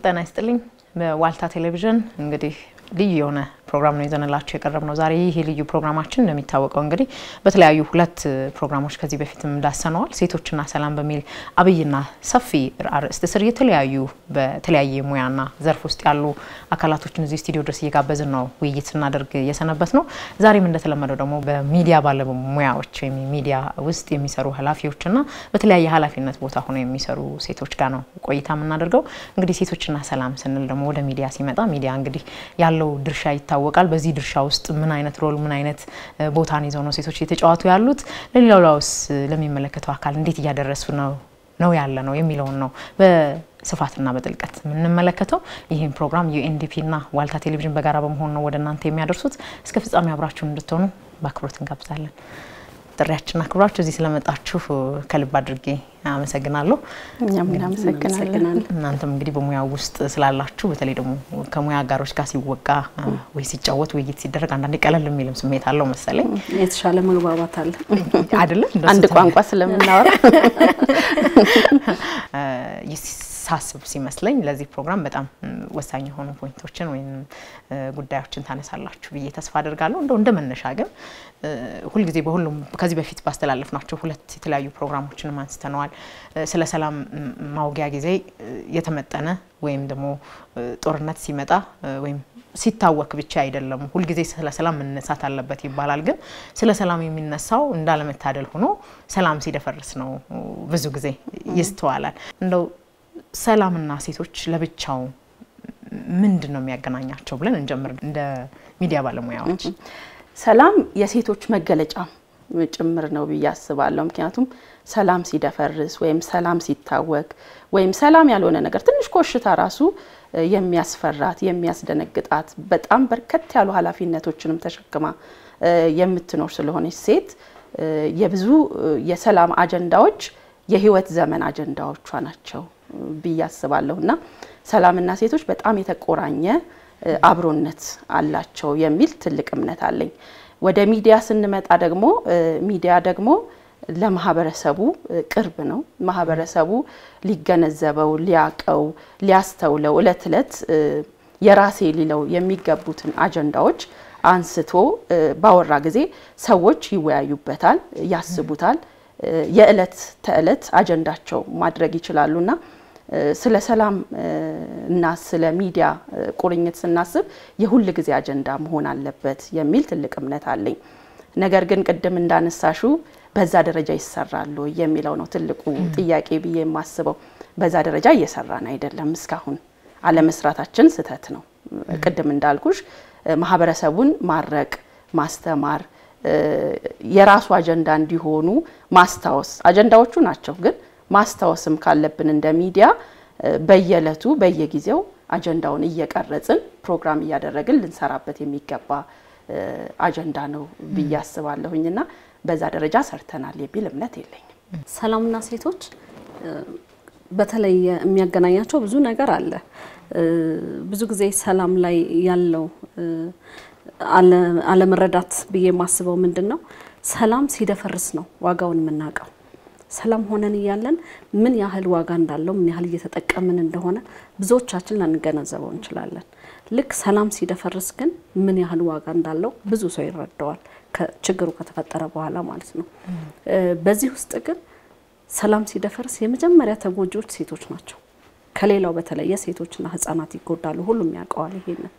ጤና ይስጥልኝ። በዋልታ ቴሌቪዥን እንግዲህ ልዩ የሆነ ፕሮግራም ነው ይዘንላችሁ የቀረብ ነው ዛሬ። ይህ ልዩ ፕሮግራማችን እንደሚታወቀው እንግዲህ በተለያዩ ሁለት ፕሮግራሞች ከዚህ በፊትም ዳሰነዋል። ሴቶችና ሰላም በሚል አብይና ሰፊ አርዕስት ስር የተለያዩ በተለያየ ሙያና ዘርፍ ውስጥ ያሉ አካላቶችን እዚህ ስቱዲዮ ድረስ እየጋበዝን ነው ውይይት ስናደርግ የሰነበት ነው። ዛሬም እንደተለመደው ደግሞ በሚዲያ ባለሙያዎች ወይም ሚዲያ ውስጥ የሚሰሩ ኃላፊዎችና በተለያየ ኃላፊነት ቦታ ሆነው የሚሰሩ ሴቶች ጋር ነው ቆይታ የምናደርገው። እንግዲህ ሴቶችና ሰላም ስንል ደግሞ ወደ ሚዲያ ሲመጣ ሚዲያ እንግዲህ ያለው ድርሻ ይታወቃል። በዚህ ድርሻ ውስጥ ምን አይነት ሮል ምን አይነት ቦታን ይዘው ነው ሴቶች እየተጫወቱ ያሉት? ለሌላው ላውስ ለሚመለከተው አካል እንዴት እያደረሱ ነው ነው ያለ ነው የሚለውን ነው በስፋትና በጥልቀት የምንመለከተው። ይህን ፕሮግራም ዩኤንዲፒና ዋልታ ቴሌቪዥን በጋራ በመሆን ነው ወደ እናንተ የሚያደርሱት። እስከ ፍጻሜ አብራችሁን እንድትሆኑ በአክብሮት እንጋብዛለን። ጥሪያችን አክብራችሁ እዚህ ስለመጣችሁ ከልብ አድርጌ አመሰግናለሁ። እኛም እናመሰግናለን። እናንተም እንግዲህ በሙያው ውስጥ ስላላችሁ በተለይ ደግሞ ከሙያ አጋሮች ጋር ሲወጋ ወይ ሲጫወት ውይይት ሲደረግ አንዳንዴ ቀለል የሚልም ስሜት አለው መሰለኝ። የተሻለ መግባባት አለ አይደለ? አንድ ቋንቋ ስለምናወራ ሳስብ ሲመስለኝ ለዚህ ፕሮግራም በጣም ወሳኝ የሆኑ ፖይንቶችን ወይም ጉዳዮችን ታነሳላችሁ ብዬ ተስፋ አድርጋለሁ። እንደው እንደ መነሻ ግን ሁልጊዜ በሁሉም ከዚህ በፊት ባስተላለፍናቸው ሁለት የተለያዩ ፕሮግራሞችንም አንስተነዋል። ስለ ሰላም ማውጊያ ጊዜ የተመጠነ ወይም ደግሞ ጦርነት ሲመጣ ወይም ሲታወክ ብቻ አይደለም ሁልጊዜ ስለ ሰላም መነሳት አለበት ይባላል። ግን ስለ ሰላም የሚነሳው እንዳለመታደል ሆኖ ሰላም ሲደፈርስ ነው ብዙ ጊዜ ይስተዋላል። እንደው ሰላምና ሴቶች ለብቻው ምንድን ነው የሚያገናኛቸው ብለን እንጀምር። እንደ ሚዲያ ባለሙያዎች ሰላም የሴቶች መገለጫ ጭምር ነው ብዬ አስባለሁ። ምክንያቱም ሰላም ሲደፈርስ ወይም ሰላም ሲታወክ ወይም ሰላም ያልሆነ ነገር ትንሽ ኮሽታ ራሱ የሚያስፈራት የሚያስደነግጣት በጣም በርከት ያሉ ኃላፊነቶችንም ተሸክማ የምትኖር ስለሆነች ሴት የብዙ የሰላም አጀንዳዎች የህይወት ዘመን አጀንዳዎቿ ናቸው ብዬ አስባለሁ እና ሰላምና ሴቶች በጣም የተቆራኘ አብሮነት አላቸው የሚል ትልቅ እምነት አለኝ። ወደ ሚዲያ ስንመጣ ደግሞ ሚዲያ ደግሞ ለማህበረሰቡ ቅርብ ነው። ማህበረሰቡ ሊገነዘበው፣ ሊያቀው፣ ሊያስተውለው እለት እለት የራሴ ሊለው የሚገቡትን አጀንዳዎች አንስቶ ባወራ ጊዜ ሰዎች ይወያዩበታል፣ ያስቡታል የእለት ተእለት አጀንዳቸው ማድረግ ይችላሉና ስለ ሰላም እና ስለ ሚዲያ ቁርኝት ስናስብ የሁል ጊዜ አጀንዳ መሆን አለበት የሚል ትልቅ እምነት አለኝ። ነገር ግን ቅድም እንዳነሳሹ በዛ ደረጃ ይሰራሉ የሚለው ነው ትልቁ ጥያቄ ብዬ የማስበው። በዛ ደረጃ እየሰራን አይደለም። እስካሁን አለመስራታችን ስህተት ነው። ቅድም እንዳልኩሽ ማህበረሰቡን ማረቅ፣ ማስተማር የራሱ አጀንዳ እንዲሆኑ ማስታወስ አጀንዳዎቹ ናቸው። ግን ማስታወስም ካለብን እንደ ሚዲያ በየዕለቱ በየጊዜው አጀንዳውን እየቀረጽን ፕሮግራም እያደረግን ልንሰራበት የሚገባ አጀንዳ ነው ብዬ አስባለሁኝ እና በዛ ደረጃ ሰርተናል የሚል እምነት የለኝም። ሰላምና ሴቶች በተለይ የሚያገናኛቸው ብዙ ነገር አለ። ብዙ ጊዜ ሰላም ላይ ያለው አለመረዳት ብዬ የማስበው ምንድን ነው፣ ሰላም ሲደፈርስ ነው ዋጋውን የምናውቀው። ሰላም ሆነን እያለን ምን ያህል ዋጋ እንዳለው ምን ያህል እየተጠቀምን እንደሆነ ብዙዎቻችን ላንገነዘበው እንችላለን። ልክ ሰላም ሲደፈርስ ግን ምን ያህል ዋጋ እንዳለው ብዙ ሰው ይረዳዋል፣ ችግሩ ከተፈጠረ በኋላ ማለት ነው። በዚህ ውስጥ ግን ሰላም ሲደፈርስ የመጀመሪያ ተጎጂዎች ሴቶች ናቸው። ከሌላው በተለየ ሴቶችና ሕጻናት ይጎዳሉ። ሁሉም ያውቀዋል ይሄንን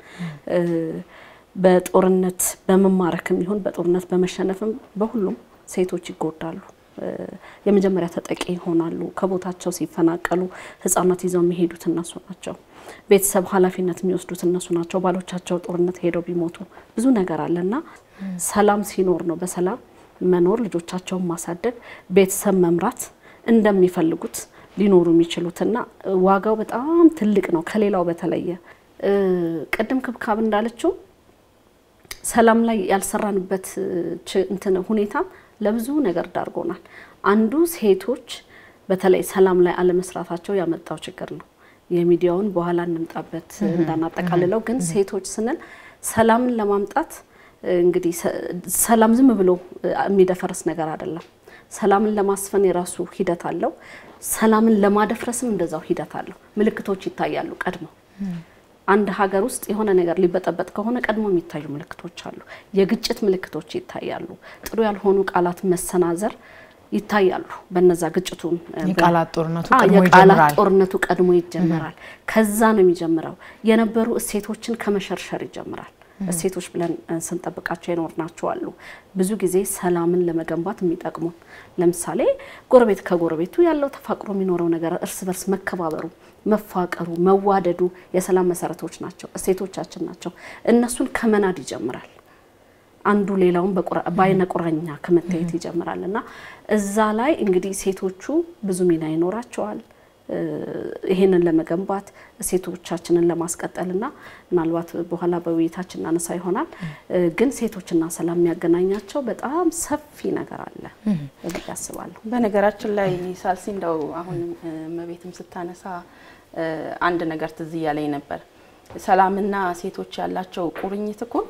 በጦርነት በመማረክም ይሁን በጦርነት በመሸነፍም በሁሉም ሴቶች ይጎዳሉ። የመጀመሪያ ተጠቂ ይሆናሉ። ከቦታቸው ሲፈናቀሉ ህጻናት ይዘው የሚሄዱት እነሱ ናቸው። ቤተሰብ ኃላፊነት የሚወስዱት እነሱ ናቸው። ባሎቻቸው ጦርነት ሄደው ቢሞቱ ብዙ ነገር አለና ሰላም ሲኖር ነው በሰላም መኖር ልጆቻቸውን ማሳደግ ቤተሰብ መምራት እንደሚፈልጉት ሊኖሩ የሚችሉትና ዋጋው በጣም ትልቅ ነው ከሌላው በተለየ ቅድም ክብካብ እንዳለችው ሰላም ላይ ያልሰራንበት እንትን ሁኔታ ለብዙ ነገር ዳርጎናል። አንዱ ሴቶች በተለይ ሰላም ላይ አለመስራታቸው ያመጣው ችግር ነው። የሚዲያውን በኋላ እንምጣበት እንዳናጠቃልለው፣ ግን ሴቶች ስንል ሰላምን ለማምጣት እንግዲህ ሰላም ዝም ብሎ የሚደፈርስ ነገር አይደለም። ሰላምን ለማስፈን የራሱ ሂደት አለው። ሰላምን ለማደፍረስም እንደዛው ሂደት አለው። ምልክቶች ይታያሉ ቀድመው አንድ ሀገር ውስጥ የሆነ ነገር ሊበጠበጥ ከሆነ ቀድሞ የሚታዩ ምልክቶች አሉ። የግጭት ምልክቶች ይታያሉ። ጥሩ ያልሆኑ ቃላት መሰናዘር ይታያሉ። በነዛ ግጭቱን የቃላት ጦርነቱ አዎ፣ ቀድሞ የቃላት ይጀምራል። ጦርነቱ ቀድሞ ይጀምራል። ከዛ ነው የሚጀምረው። የነበሩ እሴቶችን ከመሸርሸር ይጀምራል። እሴቶች ብለን እ፣ ስንጠብቃቸው የኖርናቸው አሉ። ብዙ ጊዜ ሰላምን ለመገንባት የሚጠቅሙ ለምሳሌ ጎረቤት ከጎረቤቱ ያለው ተፋቅሮ የሚኖረው ነገር እርስ በርስ መከባበሩ፣ መፋቀሩ፣ መዋደዱ የሰላም መሰረቶች ናቸው፣ እሴቶቻችን ናቸው። እነሱን ከመናድ ይጀምራል። አንዱ ሌላውን በቁራ- በአይነ ቁራኛ ከመታየት ይጀምራል እና እዛ ላይ እንግዲህ ሴቶቹ ብዙ ሚና ይኖራቸዋል እ፣ ይሄንን ለመገንባት ሴቶቻችንን ለማስቀጠልና ምናልባት በኋላ በውይይታችን እናነሳ ይሆናል እ፣ ግን ሴቶችና ሰላም የሚያገናኛቸው በጣም ሰፊ ነገር አለ ብዬ አስባለሁ። በነገራችን ላይ ሳልሲ እንደው አሁን እመቤትም ስታነሳ እ፣ አንድ ነገር ትዝ እያለኝ ነበር። ሰላምና ሴቶች ያላቸው ቁርኝት እኮ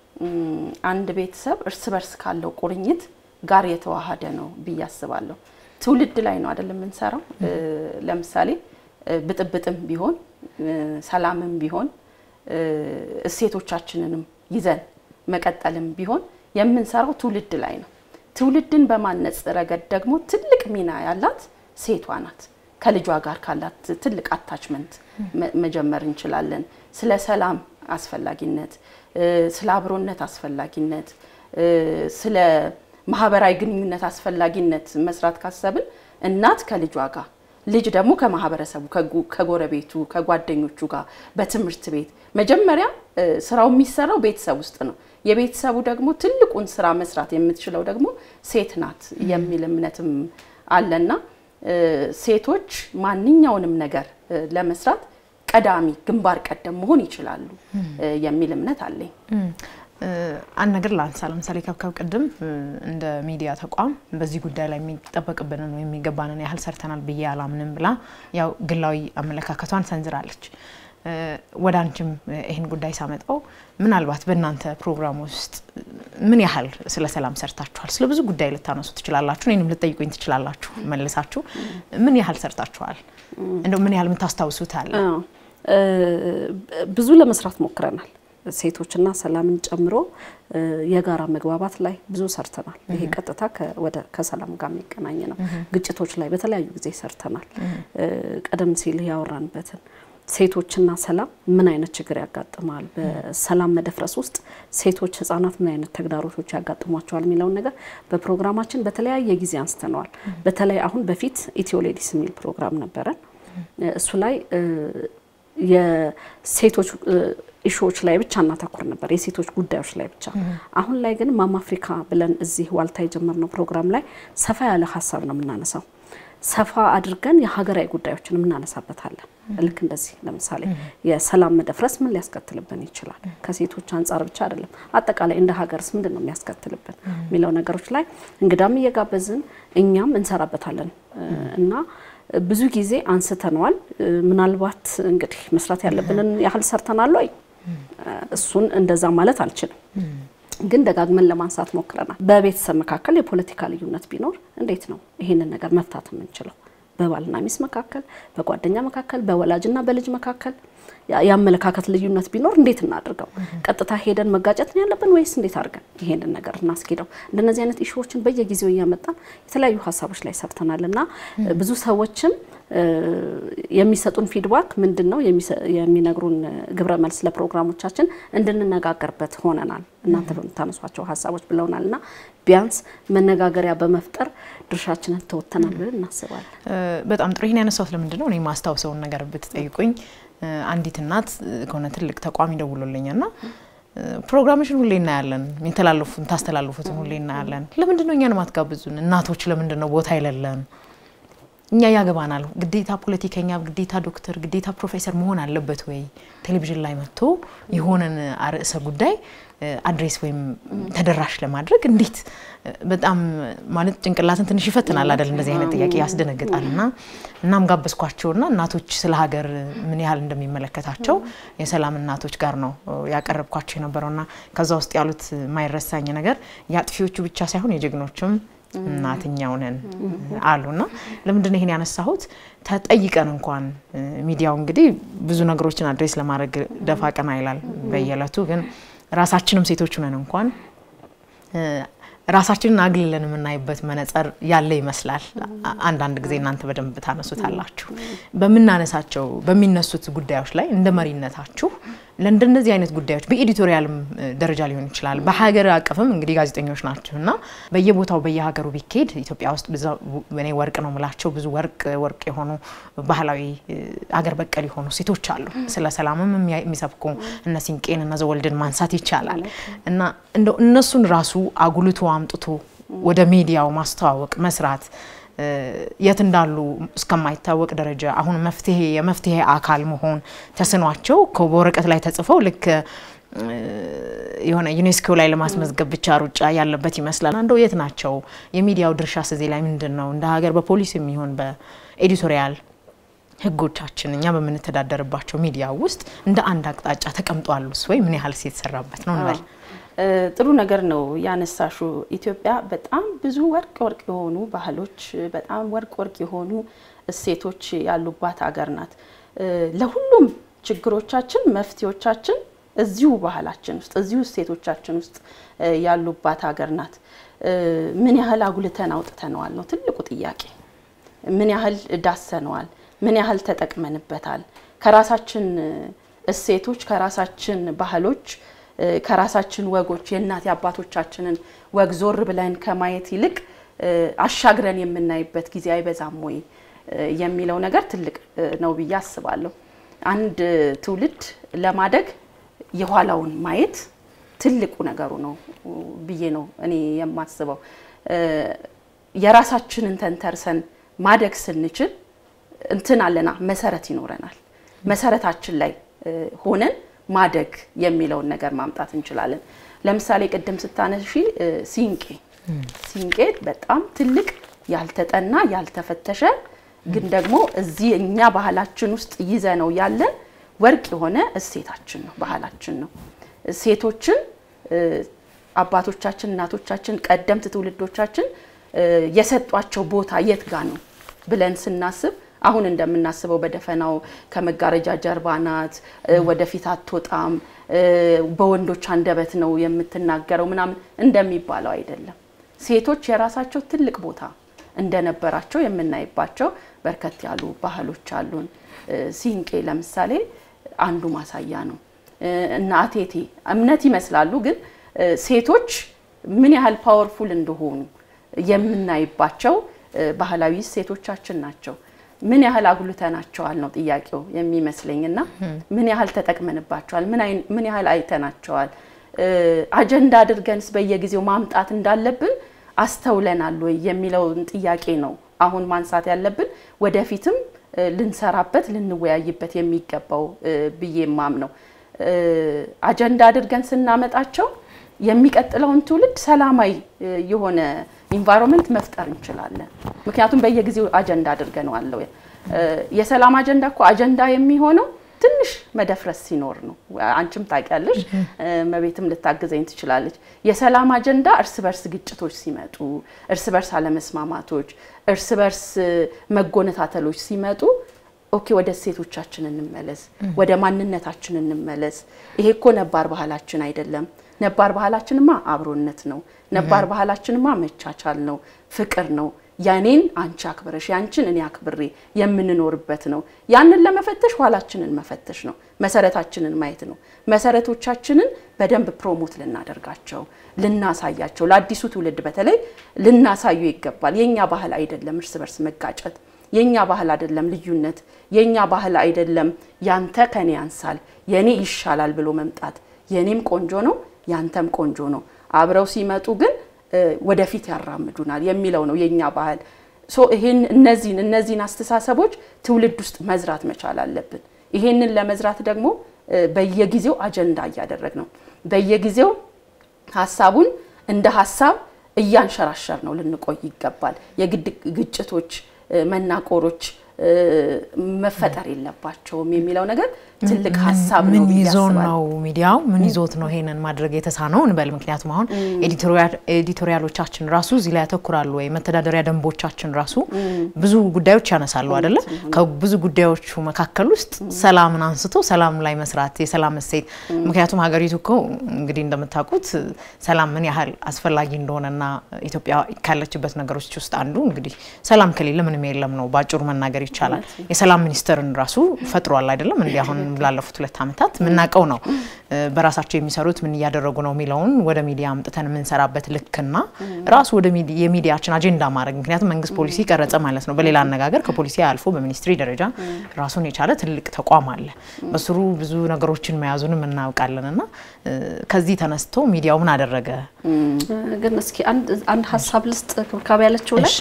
እም፣ አንድ ቤተሰብ እርስ በርስ ካለው ቁርኝት ጋር የተዋሃደ ነው ብዬ አስባለሁ። ትውልድ ላይ ነው አይደል የምንሰራው። እ፣ ለምሳሌ እ፣ ብጥብጥም ቢሆን እ፣ ሰላምም ቢሆን እ፣ እሴቶቻችንንም ይዘን መቀጠልም ቢሆን የምንሰራው ትውልድ ላይ ነው። ትውልድን በማነጽ ረገድ ደግሞ ትልቅ ሚና ያላት ሴቷ ናት። ከልጇ ጋር ካላት ትልቅ አታችመንት መጀመር እንችላለን። ስለ ሰላም አስፈላጊነት፣ እ፣ ስለ አብሮነት አስፈላጊነት፣ እ፣ ስለ ማህበራዊ ግንኙነት አስፈላጊነት መስራት ካሰብን እናት ከልጇ ጋር ልጅ ደግሞ ከማህበረሰቡ ከጉ- ከጎረቤቱ ከጓደኞቹ ጋር በትምህርት ቤት መጀመሪያ እ፣ ስራው የሚሰራው ቤተሰብ ውስጥ ነው። የቤተሰቡ ደግሞ ትልቁን ስራ መስራት የምትችለው ደግሞ ሴት ናት የሚል እምነትም አለና እ፣ ሴቶች ማንኛውንም ነገር እ፣ ለመስራት ቀዳሚ ግንባር ቀደም መሆን ይችላሉ እ፣ የሚል እምነት አለኝ። እ፣ አንድ ነገር ላንሳ። ለምሳሌ ከብከብ ቅድም እ፣ እንደ ሚዲያ ተቋም በዚህ ጉዳይ ላይ የሚጠበቅብንን ወይም የሚገባንን ያህል ሰርተናል ብዬ አላምንም ብላ ያው ግላዊ አመለካከቷን ሰንዝራለች። እ፣ ወደ አንቺም እ፣ ይህን ጉዳይ ሳመጣው ምናልባት በእናንተ ፕሮግራም ውስጥ ምን ያህል ስለ ሰላም ሰርታችኋል? ስለ ብዙ ጉዳይ ልታነሱ ትችላላችሁ፣ እኔንም ልጠይቁኝ ትችላላችሁ መልሳችሁ። ምን ያህል ሰርታችኋል? እንደው ምን ያህል የምታስታውሱት አለ? አዎ፣ እ፣ ብዙ ለመስራት ሞክረናል። ሴቶችና ሰላምን ጨምሮ እ፣ የጋራ መግባባት ላይ ብዙ ሰርተናል። ይሄ ቀጥታ ከ- ወደ ከሰላም ጋር የሚገናኝ ነው። ግጭቶች ላይ በተለያዩ ጊዜ ሰርተናል። እ፣ ቀደም ሲል ያወራንበትን ሴቶችና ሰላም ምን አይነት ችግር ያጋጥማል፣ በሰላም መደፍረስ ውስጥ ሴቶች፣ ህጻናት ምን አይነት ተግዳሮቶች ያጋጥሟቸዋል የሚለውን ነገር በፕሮግራማችን በተለያየ ጊዜ አንስተነዋል። በተለይ አሁን በፊት ኢትዮ ሌዲስ የሚል ፕሮግራም ነበረን። እሱ ላይ እ፣ የሴቶች እ፣ ኢሹዎች ላይ ብቻ እናተኩር ነበር፣ የሴቶች ጉዳዮች ላይ ብቻ። አሁን ላይ ግን ማም አፍሪካ ብለን እዚህ ዋልታ የጀመርነው ፕሮግራም ላይ ሰፋ ያለ ሀሳብ ነው የምናነሳው። ሰፋ አድርገን የሀገራዊ ጉዳዮችን እናነሳበታለን። ልክ እንደዚህ ለምሳሌ የሰላም መደፍረስ ምን ሊያስከትልብን ይችላል? ከሴቶች አንጻር ብቻ አይደለም፣ አጠቃላይ እንደ ሀገርስ ምንድን ነው የሚያስከትልብን የሚለው ነገሮች ላይ እንግዳም እየጋበዝን እኛም እንሰራበታለን እና ብዙ ጊዜ አንስተነዋል። ምናልባት እንግዲህ መስራት ያለብንን ያህል ሰርተናል ወይ? እሱን እንደዛ ማለት አልችልም፣ ግን ደጋግመን ለማንሳት ሞክረናል። በቤተሰብ መካከል የፖለቲካ ልዩነት ቢኖር እንዴት ነው ይሄንን ነገር መፍታት የምንችለው? በባልና ሚስት መካከል፣ በጓደኛ መካከል፣ በወላጅና በልጅ መካከል የአመለካከት ልዩነት ቢኖር እንዴት እናድርገው? ቀጥታ ሄደን መጋጨት ነው ያለብን ወይስ እንዴት አድርገን ይሄንን ነገር እናስኬደው? እንደነዚህ አይነት ኢሹዎችን በየጊዜው እያመጣን የተለያዩ ሀሳቦች ላይ ሰርተናል እና ብዙ ሰዎችም የሚሰጡን ፊድባክ ምንድን ነው የሚነግሩን ግብረ መልስ ለፕሮግራሞቻችን እንድንነጋገርበት ሆነናል እናንተ በምታነሷቸው ሀሳቦች ብለውናል እና ቢያንስ መነጋገሪያ በመፍጠር ድርሻችንን ተወጥተናል ብለን እናስባለን። በጣም ጥሩ። ይህን ያነሳሁት ለምንድን ነው እኔ ማስታውሰውን ነገር ብትጠይቁኝ አንዲት እናት ከሆነ ትልቅ ተቋም ይደውሎልኛል እና ፕሮግራምሽን ሁሌ እናያለን፣ የሚተላለፉን ታስተላልፉትን ሁሌ እናያለን። ለምንድን ነው እኛን ማትጋብዙን? እናቶች ለምንድን ነው ቦታ የሌለን? እኛ ያገባናል። ግዴታ ፖለቲከኛ፣ ግዴታ ዶክተር፣ ግዴታ ፕሮፌሰር መሆን አለበት ወይ? ቴሌቪዥን ላይ መጥቶ የሆነን ርዕሰ ጉዳይ አድሬስ ወይም ተደራሽ ለማድረግ እንዴት በጣም ማለት ጭንቅላትን ትንሽ ይፈትናል አይደል? እንደዚህ አይነት ጥያቄ ያስደነግጣል። እና እናም ጋበዝኳቸውና እናቶች ስለ ሀገር ምን ያህል እንደሚመለከታቸው የሰላም እናቶች ጋር ነው ያቀረብኳቸው የነበረውና ከዛ ውስጥ ያሉት የማይረሳኝ ነገር የአጥፊዎቹ ብቻ ሳይሆን የጀግኖችም እናትኛው ነን አሉና ለምንድን ነው ይሄን ያነሳሁት? ተጠይቀን እንኳን ሚዲያው እንግዲህ ብዙ ነገሮችን አድሬስ ለማድረግ ደፋ ቀና ይላል በየዕለቱ ግን ራሳችንም ሴቶች ነን እንኳን ራሳችንን አግልለን የምናይበት መነጽር ያለ ይመስላል። አንዳንድ ጊዜ እናንተ በደንብ ታነሱታላችሁ። በምናነሳቸው በሚነሱት ጉዳዮች ላይ እንደ መሪነታችሁ ለእንደነዚህ አይነት ጉዳዮች በኤዲቶሪያልም ደረጃ ሊሆን ይችላል፣ በሀገር አቀፍም እንግዲህ ጋዜጠኞች ናችሁ እና በየቦታው በየሀገሩ ቢካሄድ ኢትዮጵያ ውስጥ እኔ ወርቅ ነው የምላቸው ብዙ ወርቅ ወርቅ የሆኑ ባህላዊ አገር በቀል የሆኑ ሴቶች አሉ። ስለ ሰላምም የሚሰብኩ እነ ሲንቄን እነ ዘወልድን ማንሳት ይቻላል እና እንደው እነሱን ራሱ አጉልቶ አምጥቶ ወደ ሚዲያው ማስተዋወቅ መስራት የት እንዳሉ እስከማይታወቅ ደረጃ አሁን መፍትሄ የመፍትሄ አካል መሆን ተስኗቸው በወረቀት ላይ ተጽፈው ልክ የሆነ ዩኔስኮ ላይ ለማስመዝገብ ብቻ ሩጫ ያለበት ይመስላል። እንደው የት ናቸው? የሚዲያው ድርሻስ እዚህ ላይ ምንድን ነው? እንደ ሀገር በፖሊስ የሚሆን በኤዲቶሪያል ህጎቻችን እኛ በምንተዳደርባቸው ሚዲያ ውስጥ እንደ አንድ አቅጣጫ ተቀምጧሉስ ወይ ምን ያህል የተሰራበት ነው እንበል? ጥሩ ነገር ነው ያነሳሹ። ኢትዮጵያ በጣም ብዙ ወርቅ ወርቅ የሆኑ ባህሎች፣ በጣም ወርቅ ወርቅ የሆኑ እሴቶች ያሉባት ሀገር ናት። ለሁሉም ችግሮቻችን መፍትሄዎቻችን እዚሁ ባህላችን ውስጥ እዚሁ እሴቶቻችን ውስጥ ያሉባት ሀገር ናት። ምን ያህል አጉልተን አውጥተነዋል ነው ትልቁ ጥያቄ። ምን ያህል ዳሰነዋል? ምን ያህል ተጠቅመንበታል? ከራሳችን እሴቶች ከራሳችን ባህሎች ከራሳችን ወጎች የእናት የአባቶቻችንን ወግ ዞር ብለን ከማየት ይልቅ አሻግረን የምናይበት ጊዜ አይበዛም ወይ የሚለው ነገር ትልቅ ነው ብዬ አስባለሁ። አንድ ትውልድ ለማደግ የኋላውን ማየት ትልቁ ነገሩ ነው ብዬ ነው እኔ የማስበው። የራሳችንን ተንተርሰን ማደግ ስንችል እንትን አለና መሰረት ይኖረናል። መሰረታችን ላይ ሆነን ማደግ የሚለውን ነገር ማምጣት እንችላለን። ለምሳሌ ቅድም ስታነሺ ሲንቄ ሲንቄ በጣም ትልቅ ያልተጠና ያልተፈተሸ ግን ደግሞ እዚህ እኛ ባህላችን ውስጥ ይዘ ነው ያለን ወርቅ የሆነ እሴታችን ነው፣ ባህላችን ነው። ሴቶችን አባቶቻችን፣ እናቶቻችን፣ ቀደምት ትውልዶቻችን የሰጧቸው ቦታ የት ጋ ነው ብለን ስናስብ አሁን እንደምናስበው በደፈናው ከመጋረጃ ጀርባ ናት፣ ወደፊት አትወጣም፣ በወንዶች አንደበት ነው የምትናገረው ምናምን እንደሚባለው አይደለም። ሴቶች የራሳቸው ትልቅ ቦታ እንደነበራቸው የምናይባቸው በርከት ያሉ ባህሎች አሉን። ሲንቄ ለምሳሌ አንዱ ማሳያ ነው። እና አቴቴ እምነት ይመስላሉ፣ ግን ሴቶች ምን ያህል ፓወርፉል እንደሆኑ የምናይባቸው ባህላዊ ሴቶቻችን ናቸው። ምን ያህል አጉልተናቸዋል ነው ጥያቄው የሚመስለኝ። እና ምን ያህል ተጠቅመንባቸዋል? ምን ያህል አይተናቸዋል? አጀንዳ አድርገንስ በየጊዜው ማምጣት እንዳለብን አስተውለናል ወይ የሚለውን ጥያቄ ነው አሁን ማንሳት ያለብን። ወደፊትም ልንሰራበት ልንወያይበት የሚገባው ብዬ ማምነው አጀንዳ አድርገን ስናመጣቸው የሚቀጥለውን ትውልድ ሰላማዊ የሆነ ኢንቫይሮንመንት መፍጠር እንችላለን። ምክንያቱም በየጊዜው አጀንዳ አድርገነዋል። የሰላም አጀንዳ እኮ አጀንዳ የሚሆነው ትንሽ መደፍረስ ሲኖር ነው። አንቺም ታውቂያለሽ፣ መቤትም ልታግዘኝ ትችላለች። የሰላም አጀንዳ እርስ በርስ ግጭቶች ሲመጡ፣ እርስ በርስ አለመስማማቶች፣ እርስ በርስ መጎነታተሎች ሲመጡ ኦኬ ወደ እሴቶቻችን እንመለስ፣ ወደ ማንነታችን እንመለስ። ይሄ እኮ ነባር ባህላችን አይደለም። ነባር ባህላችንማ አብሮነት ነው። ነባር ባህላችንማ መቻቻል ነው፣ ፍቅር ነው። ያኔን አንቺ አክብረሽ ያንቺን እኔ አክብሬ የምንኖርበት ነው። ያንን ለመፈተሽ ኋላችንን መፈተሽ ነው። መሰረታችንን ማየት ነው። መሰረቶቻችንን በደንብ ፕሮሞት ልናደርጋቸው፣ ልናሳያቸው፣ ለአዲሱ ትውልድ በተለይ ልናሳዩ ይገባል። የኛ ባህል አይደለም እርስ በርስ መጋጨት የኛ ባህል አይደለም ልዩነት፣ የኛ ባህል አይደለም ያንተ ከኔ ያንሳል የኔ ይሻላል ብሎ መምጣት። የኔም ቆንጆ ነው ያንተም ቆንጆ ነው፣ አብረው ሲመጡ ግን ወደፊት ያራምዱናል የሚለው ነው የኛ ባህል። ሶ ይሄን እነዚህን እነዚህን አስተሳሰቦች ትውልድ ውስጥ መዝራት መቻል አለብን። ይሄንን ለመዝራት ደግሞ በየጊዜው አጀንዳ እያደረግ ነው፣ በየጊዜው ሀሳቡን እንደ ሀሳብ እያንሸራሸር ነው ልንቆይ ይገባል። የግድ ግጭቶች መናቆሮች መፈጠር የለባቸውም የሚለው ነገር ትልቅ ሀሳብ ነው ምን ብዬ ይዞ አስባለሁ። ነው ሚዲያው ምን ይዞት ነው ይሄንን ማድረግ የተሳነው እንበል። ምክንያቱም አሁን ኤዲቶሪያሎቻችን ራሱ እዚህ ላይ ያተኩራሉ ወይ መተዳደሪያ ደንቦቻችን ራሱ ብዙ ጉዳዮች ያነሳሉ አይደለም። ከብዙ ጉዳዮቹ መካከል ውስጥ ሰላምን አንስቶ ሰላም ላይ መስራት የሰላም እሴት ምክንያቱም ሀገሪቱ እኮ እንግዲህ እንደምታውቁት ሰላም ምን ያህል አስፈላጊ እንደሆነና ኢትዮጵያ ካለችበት ነገሮች ውስጥ አንዱ እንግዲህ ሰላም ከሌለ ምንም የለም ነው በአጭሩ መናገር ይቻላል። የሰላም ሚኒስቴርን ራሱ ፈጥሯል አይደለም እንዲህ አሁን ላለፉት ሁለት ዓመታት የምናውቀው ነው። በራሳቸው የሚሰሩት ምን እያደረጉ ነው የሚለውን ወደ ሚዲያ አምጥተን የምንሰራበት ልክና ራሱ ወደ የሚዲያችን አጀንዳ ማድረግ ምክንያቱም መንግስት ፖሊሲ ቀረጸ ማለት ነው። በሌላ አነጋገር ከፖሊሲ አልፎ በሚኒስትሪ ደረጃ ራሱን የቻለ ትልቅ ተቋም አለ። በስሩ ብዙ ነገሮችን መያዙንም እናውቃለን እና ከዚህ ተነስቶ ሚዲያው ምን አደረገ? ግን እስኪ አንድ ሀሳብ ልስጥ ክብካቤ ያለችው ላይ እሺ።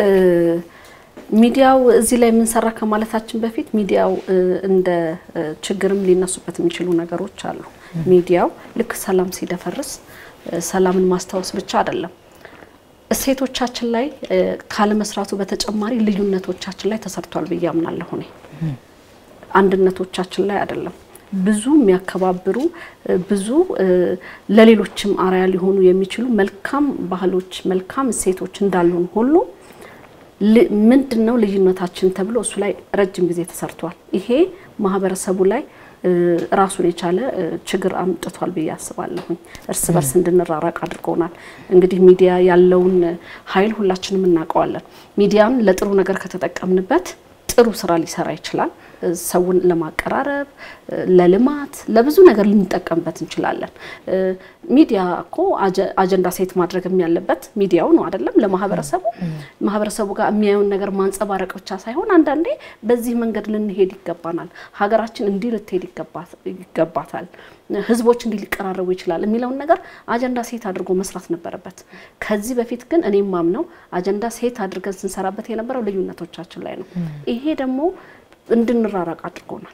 ሚዲያው እዚህ ላይ የምንሰራ ከማለታችን በፊት ሚዲያው እንደ ችግርም ሊነሱበት የሚችሉ ነገሮች አሉ። ሚዲያው ልክ ሰላም ሲደፈርስ ሰላምን ማስታወስ ብቻ አይደለም፣ እሴቶቻችን ላይ ካለመስራቱ በተጨማሪ ልዩነቶቻችን ላይ ተሰርቷል ብዬ አምናለሁ እኔ አንድነቶቻችን ላይ አይደለም። ብዙ የሚያከባብሩ ብዙ ለሌሎችም አርአያ ሊሆኑ የሚችሉ መልካም ባህሎች፣ መልካም እሴቶች እንዳሉን ሁሉ ምንድን ነው ልዩነታችን ተብሎ እሱ ላይ ረጅም ጊዜ ተሰርቷል። ይሄ ማህበረሰቡ ላይ ራሱን የቻለ ችግር አምጥቷል ብዬ አስባለሁኝ። እርስ በርስ እንድንራራቅ አድርጎናል። እንግዲህ ሚዲያ ያለውን ኃይል ሁላችንም እናውቀዋለን። ሚዲያን ለጥሩ ነገር ከተጠቀምንበት ጥሩ ስራ ሊሰራ ይችላል። ሰውን ለማቀራረብ፣ ለልማት፣ ለብዙ ነገር ልንጠቀምበት እንችላለን። ሚዲያ እኮ አጀንዳ ሴት ማድረግም ያለበት ሚዲያው ነው አይደለም? ለማህበረሰቡ ማህበረሰቡ ጋር የሚያየውን ነገር ማንጸባረቅ ብቻ ሳይሆን አንዳንዴ በዚህ መንገድ ልንሄድ ይገባናል፣ ሀገራችን እንዲህ ልትሄድ ይገባታል፣ ህዝቦች እንዲህ ሊቀራረቡ ይችላል የሚለውን ነገር አጀንዳ ሴት አድርጎ መስራት ነበረበት። ከዚህ በፊት ግን እኔም ማምነው አጀንዳ ሴት አድርገን ስንሰራበት የነበረው ልዩነቶቻችን ላይ ነው። ይሄ ደግሞ እንድንራራቅ አድርጎናል።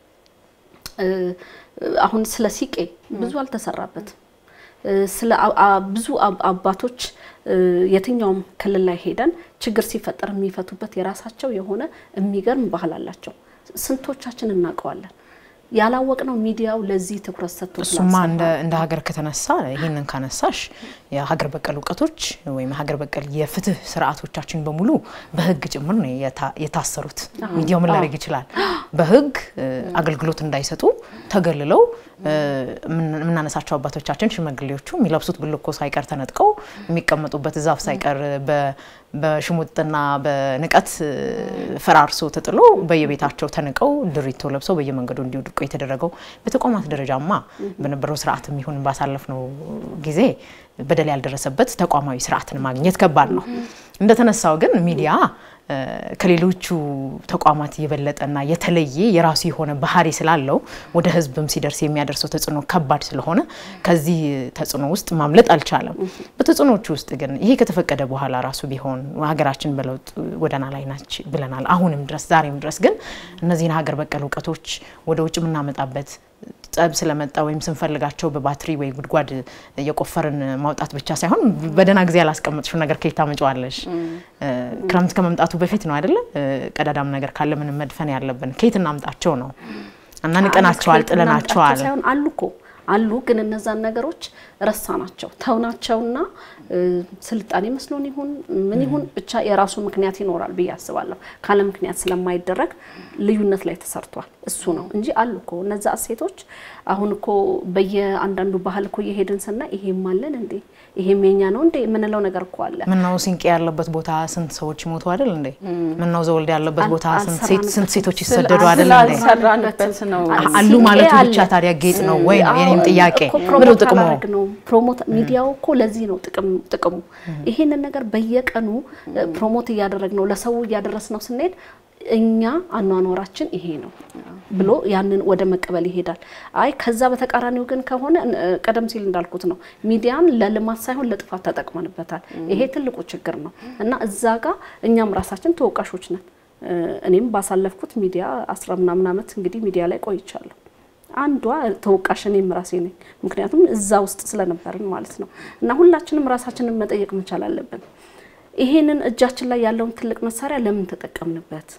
አሁን ስለ ሲቄ ብዙ አልተሰራበትም። ስለ ብዙ አባቶች የትኛውም ክልል ላይ ሄደን ችግር ሲፈጠር የሚፈቱበት የራሳቸው የሆነ የሚገርም ባህል አላቸው። ስንቶቻችን እናውቀዋለን? ያላወቅነው ሚዲያው ለዚህ ትኩረት ሰጥቶ እሱማ እንደ ሀገር ከተነሳ ይህንን ካነሳሽ የሀገር በቀል እውቀቶች ወይም ሀገር በቀል የፍትህ ስርዓቶቻችን በሙሉ በህግ ጭምር ነው የታሰሩት። ሚዲያው ምን ላደርግ ይችላል? በህግ አገልግሎት እንዳይሰጡ ተገልለው የምናነሳቸው አባቶቻችን ሽማግሌዎቹ የሚለብሱት ብልኮ ሳይቀር ተነጥቀው የሚቀመጡበት ዛፍ ሳይቀር በሽሙጥና በንቀት ፈራርሶ ተጥሎ በየቤታቸው ተንቀው ድሪቶ ለብሰው በየመንገዱ እንዲወድቁ የተደረገው በተቋማት ደረጃማ በነበረው ስርዓት የሚሆን ባሳለፍነው ጊዜ በደል ያልደረሰበት ተቋማዊ ስርዓትን ማግኘት ከባድ ነው። እንደተነሳው ግን ሚዲያ ከሌሎቹ ተቋማት የበለጠና የተለየ የራሱ የሆነ ባህሪ ስላለው ወደ ህዝብም ሲደርስ የሚያደርሰው ተጽዕኖ ከባድ ስለሆነ ከዚህ ተጽዕኖ ውስጥ ማምለጥ አልቻለም። በተጽዕኖቹ ውስጥ ግን ይሄ ከተፈቀደ በኋላ ራሱ ቢሆን ሀገራችን በለውጥ ጎዳና ላይ ናች ብለናል። አሁንም ድረስ ዛሬም ድረስ ግን እነዚህን ሀገር በቀል እውቀቶች ወደ ውጭ የምናመጣበት ጸብ ስለመጣ ወይም ስንፈልጋቸው በባትሪ ወይ ጉድጓድ እየቆፈርን ማውጣት ብቻ ሳይሆን በደህና ጊዜ ያላስቀመጥሽው ነገር ከየት ታመጪዋለሽ? ክረምት ከመምጣቱ በፊት ነው አይደለ? ቀዳዳም ነገር ካለ ምንም መድፈን ያለብን ከየት እናምጣቸው ነው እና ንቀናቸዋል፣ ጥለናቸዋል። ሳይሆን አሉ እኮ አሉ፣ ግን እነዛን ነገሮች ረሳ ናቸው ተውናቸውና ስልጣኔ መስሎን ይሁን ምን ይሁን ብቻ የራሱ ምክንያት ይኖራል ብዬ አስባለሁ። ካለ ምክንያት ስለማይደረግ ልዩነት ላይ ተሰርቷል። እሱ ነው እንጂ አሉ እኮ እነዛ እሴቶች። አሁን እኮ በየአንዳንዱ ባህል እኮ እየሄድን ስናይ ይሄም አለን እንዴ ይሄም የኛ ነው እንዴ የምንለው ነገር እኮ አለ። ምነው ሲንቄ ያለበት ቦታ ስንት ሰዎች ሞቱ አይደል እንዴ? ምነው ዘወልድ ያለበት ቦታ ስንት ሴቶች ይሰደዱ አይደል እንዴ? ስላልሰራንበት ነው አሉ ማለቱ ብቻ ታዲያ ጌጥ ነው ወይ ነው የኔም ጥያቄ። ምነው ጥቅሙ? ነው ፕሮሞት ሚዲያው እኮ ለዚህ ነው ጥቅም ጥቅሙ ይሄንን ነገር በየቀኑ ፕሮሞት እያደረግ ነው ለሰው እያደረስ ነው ስንሄድ እኛ አኗኗራችን ይሄ ነው ብሎ ያንን ወደ መቀበል ይሄዳል። አይ ከዛ በተቃራኒው ግን ከሆነ ቀደም ሲል እንዳልኩት ነው ሚዲያን ለልማት ሳይሆን ለጥፋት ተጠቅመንበታል። ይሄ ትልቁ ችግር ነው እና እዛ ጋር እኛም ራሳችን ተወቃሾች ነን። እኔም ባሳለፍኩት ሚዲያ አስራ ምናምን ዓመት እንግዲህ ሚዲያ ላይ ቆይቻለሁ። አንዷ ተወቃሽ እኔም ራሴ ነኝ። ምክንያቱም እዛ ውስጥ ስለነበርን ማለት ነው እና ሁላችንም ራሳችንን መጠየቅ መቻል አለብን። ይሄንን እጃችን ላይ ያለውን ትልቅ መሳሪያ ለምን ተጠቀምንበት?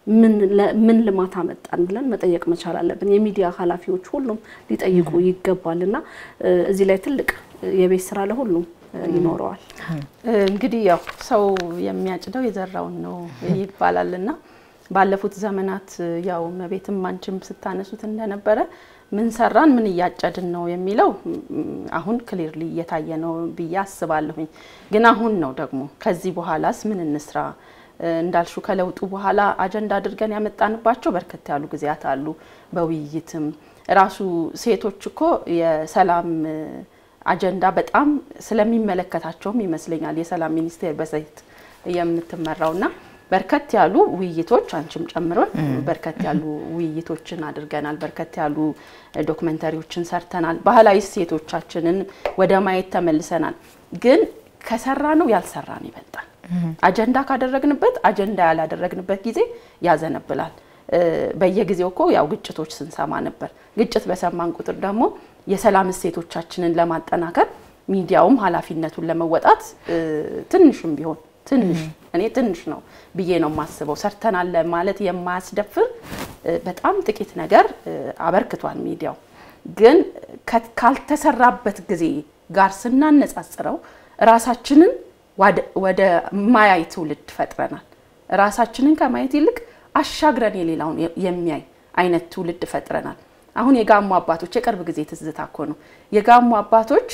ምን ልማት አመጣን ብለን መጠየቅ መቻል አለብን። የሚዲያ ኃላፊዎች ሁሉም ሊጠይቁ ይገባል እና እዚህ ላይ ትልቅ የቤት ስራ ለሁሉም ይኖረዋል። እንግዲህ ያው ሰው የሚያጭደው የዘራውን ነው ይባላል እና ባለፉት ዘመናት ያው መቤትም አንቺም ስታነሱት እንደነበረ ምን ሰራን ምን እያጨድን ነው የሚለው አሁን ክሊርሊ እየታየ ነው ብዬ አስባለሁኝ። ግን አሁን ነው ደግሞ ከዚህ በኋላስ ምን እንስራ እንዳልሹ ከለውጡ በኋላ አጀንዳ አድርገን ያመጣንባቸው በርከት ያሉ ጊዜያት አሉ። በውይይትም ራሱ ሴቶች እኮ የሰላም አጀንዳ በጣም ስለሚመለከታቸውም ይመስለኛል የሰላም ሚኒስቴር በሴት የምትመራውና በርከት ያሉ ውይይቶች አንቺም ጨምሮን በርከት ያሉ ውይይቶችን አድርገናል። በርከት ያሉ ዶክመንተሪዎችን ሰርተናል። ባህላዊ እሴቶቻችንን ወደ ማየት ተመልሰናል። ግን ከሰራ ነው ያልሰራ ነው ይበልጣል። አጀንዳ ካደረግንበት አጀንዳ ያላደረግንበት ጊዜ ያዘነብላል። በየጊዜው እኮ ያው ግጭቶች ስንሰማ ነበር። ግጭት በሰማን ቁጥር ደግሞ የሰላም እሴቶቻችንን ለማጠናከር ሚዲያውም ኃላፊነቱን ለመወጣት ትንሽም ቢሆን ትንሽ እኔ ትንሽ ነው ብዬ ነው የማስበው። ሰርተናል ማለት የማያስደፍር በጣም ጥቂት ነገር አበርክቷል ሚዲያው። ግን ካልተሰራበት ጊዜ ጋር ስናነጻጽረው ራሳችንን ወደ ማያይ ትውልድ ፈጥረናል። ራሳችንን ከማየት ይልቅ አሻግረን የሌላውን የሚያይ አይነት ትውልድ ፈጥረናል። አሁን የጋሞ አባቶች የቅርብ ጊዜ ትዝታ እኮ ነው። የጋሞ አባቶች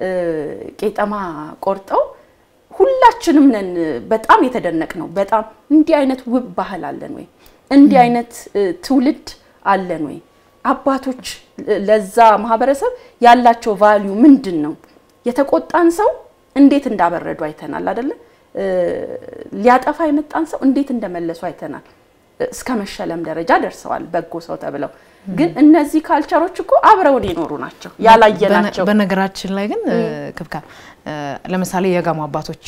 ቄጠማ ቆርጠው ሁላችንም ነን በጣም የተደነቅ ነው። በጣም እንዲህ አይነት ውብ ባህል አለን ወይ? እንዲህ አይነት ትውልድ አለን ወይ? አባቶች ለዛ ማህበረሰብ ያላቸው ቫሊዩ ምንድን ነው? የተቆጣን ሰው እንዴት እንዳበረዱ አይተናል አይደለ? ሊያጠፋ የመጣን ሰው እንዴት እንደመለሱ አይተናል። እስከ መሸለም ደረጃ ደርሰዋል በጎ ሰው ተብለው። ግን እነዚህ ካልቸሮች እኮ አብረውን የኖሩ ናቸው ያላየናቸው። በነገራችን ላይ ግን ክብካ ለምሳሌ የጋሞ አባቶች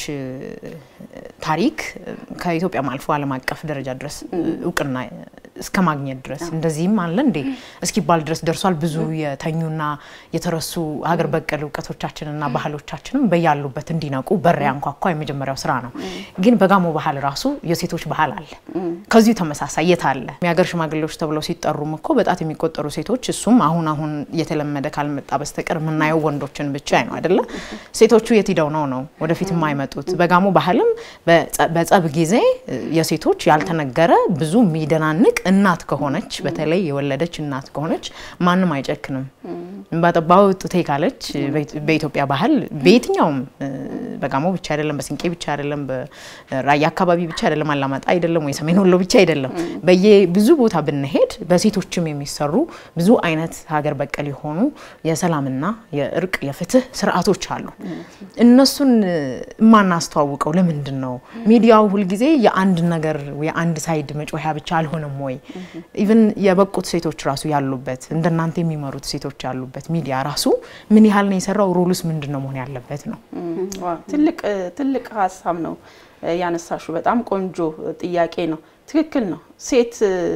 ታሪክ ከኢትዮጵያም አልፎ ዓለም አቀፍ ደረጃ ድረስ እውቅና እስከ ማግኘት ድረስ እንደዚህም አለ እንዴ እስኪባል ድረስ ደርሷል። ብዙ የተኙና የተረሱ ሀገር በቀል እውቀቶቻችንና ባህሎቻችንም በያሉበት እንዲነቁ በር ያንኳኳ የመጀመሪያው ስራ ነው። ግን በጋሞ ባህል ራሱ የሴቶች ባህል አለ። ከዚሁ ተመሳሳይ የት አለ? የሀገር ሽማግሌዎች ተብለው ሲጠሩም እኮ በጣት የሚቆጠሩ ሴቶች እሱም አሁን አሁን እየተለመደ ካልመጣ በስተቀር የምናየው ወንዶችን ብቻ ነው አይደለ? ሴቶቹ የት ሂደው ነው ነው ወደፊት የማይመጡት? በጋሞ ባህልም በጸብ ጊዜ የሴቶች ያልተነገረ ብዙ የሚደናንቅ እናት ከሆነች በተለይ የወለደች እናት ከሆነች ማንም አይጨክንም። ባጠባው ጡቴ ካለች በኢትዮጵያ ባህል በየትኛውም በጋሞ ብቻ አይደለም፣ በስንቄ ብቻ አይደለም፣ በራያ አካባቢ ብቻ አይደለም፣ አላማጣ አይደለም ወይ ሰሜን ወሎ ብቻ አይደለም። በየ ብዙ ቦታ ብንሄድ በሴቶችም የሚሰሩ ብዙ አይነት ሀገር በቀል የሆኑ የሰላምና የእርቅ የፍትህ ስርዓቶች አሉ። እነሱን የማናስተዋውቀው ለምንድን ነው? ሚዲያው ሁልጊዜ የአንድ ነገር የአንድ ሳይድ መጮያ ብቻ አልሆነም ወይ? ኢቭን የበቁት ሴቶች ራሱ ያሉበት እንደናንተ የሚመሩት ሴቶች ያሉበት ሚዲያ ራሱ ምን ያህል ነው የሰራው? ሮሉስ ምንድን ነው መሆን ያለበት ነው? ትልቅ ትልቅ ሀሳብ ነው ያነሳሹ። በጣም ቆንጆ ጥያቄ ነው። ትክክል ነው። ሴት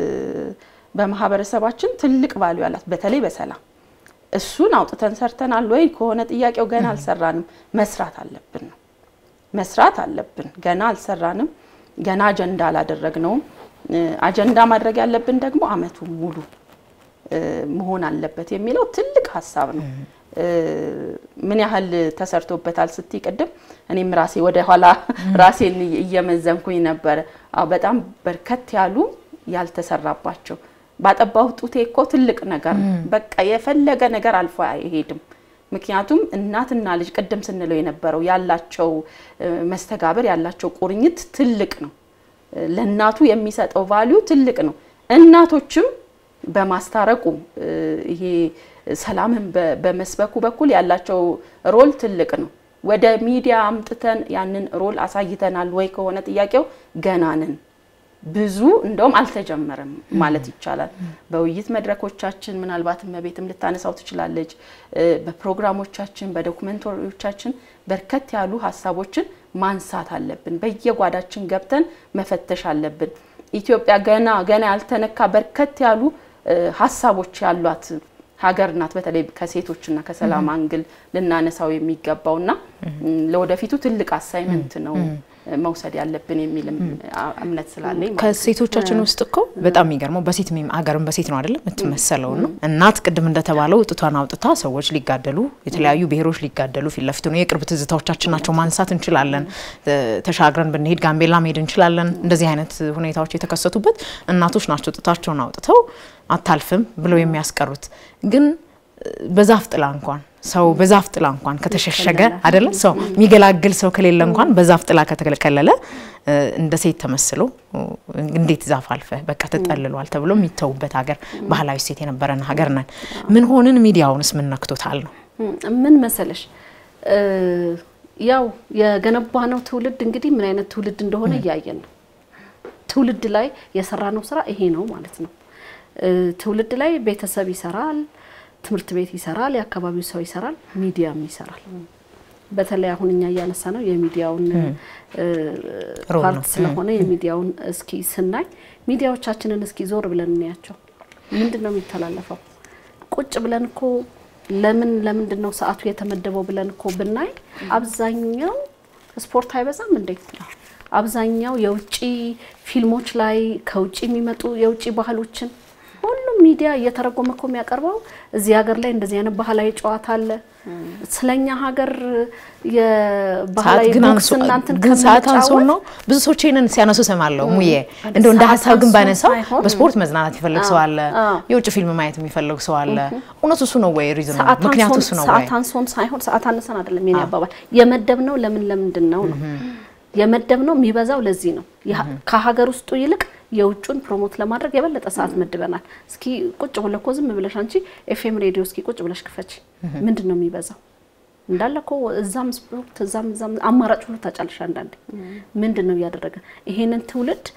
በማህበረሰባችን ትልቅ ቫልዩ አላት፣ በተለይ በሰላም እሱን አውጥተን ሰርተናል ወይ ከሆነ ጥያቄው ገና አልሰራንም። መስራት አለብን ነው መስራት አለብን። ገና አልሰራንም። ገና አጀንዳ አላደረግነውም። አጀንዳ ማድረግ ያለብን ደግሞ አመቱ ሙሉ መሆን አለበት የሚለው ትልቅ ሀሳብ ነው። ምን ያህል ተሰርቶበታል ስትይ ቅድም እኔም ራሴ ወደ ኋላ ራሴን እየመዘንኩኝ ነበረ። አዎ በጣም በርከት ያሉ ያልተሰራባቸው ባጠባው ጡቴ እኮ ትልቅ ነገር በቃ የፈለገ ነገር አልፎ አይሄድም። ምክንያቱም እናትና ልጅ ቅድም ስንለው የነበረው ያላቸው መስተጋብር ያላቸው ቁርኝት ትልቅ ነው። ለእናቱ የሚሰጠው ቫሊዩ ትልቅ ነው። እናቶችም በማስታረቁ ይሄ ሰላምን በመስበኩ በኩል ያላቸው ሮል ትልቅ ነው። ወደ ሚዲያ አምጥተን ያንን ሮል አሳይተናል ወይ ከሆነ ጥያቄው ገና ነን። ብዙ እንደውም አልተጀመረም ማለት ይቻላል። በውይይት መድረኮቻችን ምናልባትም መቤትም ልታነሳው ትችላለች። በፕሮግራሞቻችን በዶኩመንተሪዎቻችን በርከት ያሉ ሀሳቦችን ማንሳት አለብን። በየጓዳችን ገብተን መፈተሽ አለብን። ኢትዮጵያ ገና ገና ያልተነካ በርከት ያሉ ሀሳቦች ያሏት ሀገር ናት። በተለይ ከሴቶችና ከሰላም አንግል ልናነሳው የሚገባውና ለወደፊቱ ትልቅ አሳይመንት ነው መውሰድ ያለብን የሚል እምነት ስላለኝ ማለት ነው። ከሴቶቻችን ውስጥ እኮ በጣም የሚገርመው በሴት ሚም አገርም በሴት ነው አይደለም የምትመሰለው ነው። እናት ቅድም እንደተባለው ጡቷን አውጥታ ሰዎች ሊጋደሉ የተለያዩ ብሔሮች ሊጋደሉ ፊት ለፊት ነው። የቅርብ ትዝታዎቻችን ናቸው ማንሳት እንችላለን። ተሻግረን ብንሄድ ጋምቤላ መሄድ እንችላለን። እንደዚህ አይነት ሁኔታዎች የተከሰቱበት እናቶች ናቸው ጡታቸውን አውጥተው አታልፍም ብለው የሚያስቀሩት ግን በዛፍ ጥላ እንኳን ሰው በዛፍ ጥላ እንኳን ከተሸሸገ አይደለ ሰው የሚገላግል ሰው ከሌለ እንኳን በዛፍ ጥላ ከተከለለ እንደ ሴት ተመስሎ እንዴት ዛፍ አልፈ በቃ ተጠልሏል ተብሎ የሚተውበት ሀገር ባህላዊ ሴት የነበረን ሀገር ነን። ምን ሆንን? ሚዲያውንስ ምን ነክቶታል ነው? ምን መሰለሽ ያው የገነባነው ትውልድ እንግዲህ ምን አይነት ትውልድ እንደሆነ እያየን ነው። ትውልድ ላይ የሰራነው ስራ ይሄ ነው ማለት ነው። ትውልድ ላይ ቤተሰብ ይሰራል፣ ትምህርት ቤት ይሰራል፣ የአካባቢው ሰው ይሰራል፣ ሚዲያም ይሰራል። በተለይ አሁን እኛ እያነሳ ነው የሚዲያውን ፓርት ስለሆነ የሚዲያውን እስኪ ስናይ ሚዲያዎቻችንን እስኪ ዞር ብለን እንያቸው። ምንድን ነው የሚተላለፈው? ቁጭ ብለን እኮ ለምን ለምንድን ነው ሰዓቱ የተመደበው ብለን እኮ ብናይ አብዛኛው ስፖርት አይበዛም እንዴ? አብዛኛው የውጭ ፊልሞች ላይ ከውጭ የሚመጡ የውጭ ባህሎችን ሁሉም ሚዲያ እየተረጎመ እኮ የሚያቀርበው እዚህ ሀገር ላይ እንደዚህ አይነት ባህላዊ ጨዋታ አለ። ስለኛ ሀገር የባህላዊ ቦክስ እናንትን ግን ሰዓት አንሶን ነው ብዙ ሰዎች ይሄንን ሲያነሱ ሰማለሁ። ሙዬ እንደው እንደ ሀሳብ ግን ባነሳው በስፖርት መዝናናት የሚፈልግ ሰው አለ፣ የውጭ ፊልም ማየት የሚፈልግ ሰው አለ። እውነቱ እሱ ነው ወይ? ሪዝኑ ምክንያቱ እሱ ነው ወይ? ሰዓት አንሶን ሳይሆን ሰዓት አነሰን አይደለም የኔ አባባል። የመደብነው ለምን ለምንድን ነው ነው የመደብነው የሚበዛው ለዚህ ነው። ከሀገር ውስጡ ይልቅ የውጩን ፕሮሞት ለማድረግ የበለጠ ሰዓት መድበናል። እስኪ ቁጭ ብለህ እኮ ዝም ብለሽ አንቺ ኤፍኤም ሬዲዮ እስኪ ቁጭ ብለሽ ክፈች። ምንድን ነው የሚበዛው? እንዳለ እኮ እዛም ስፖርት እዛም እዛም አማራጭ ሁሉ ታጫለሽ። አንዳንዴ ምንድን ነው እያደረገ ይሄንን ትውልድ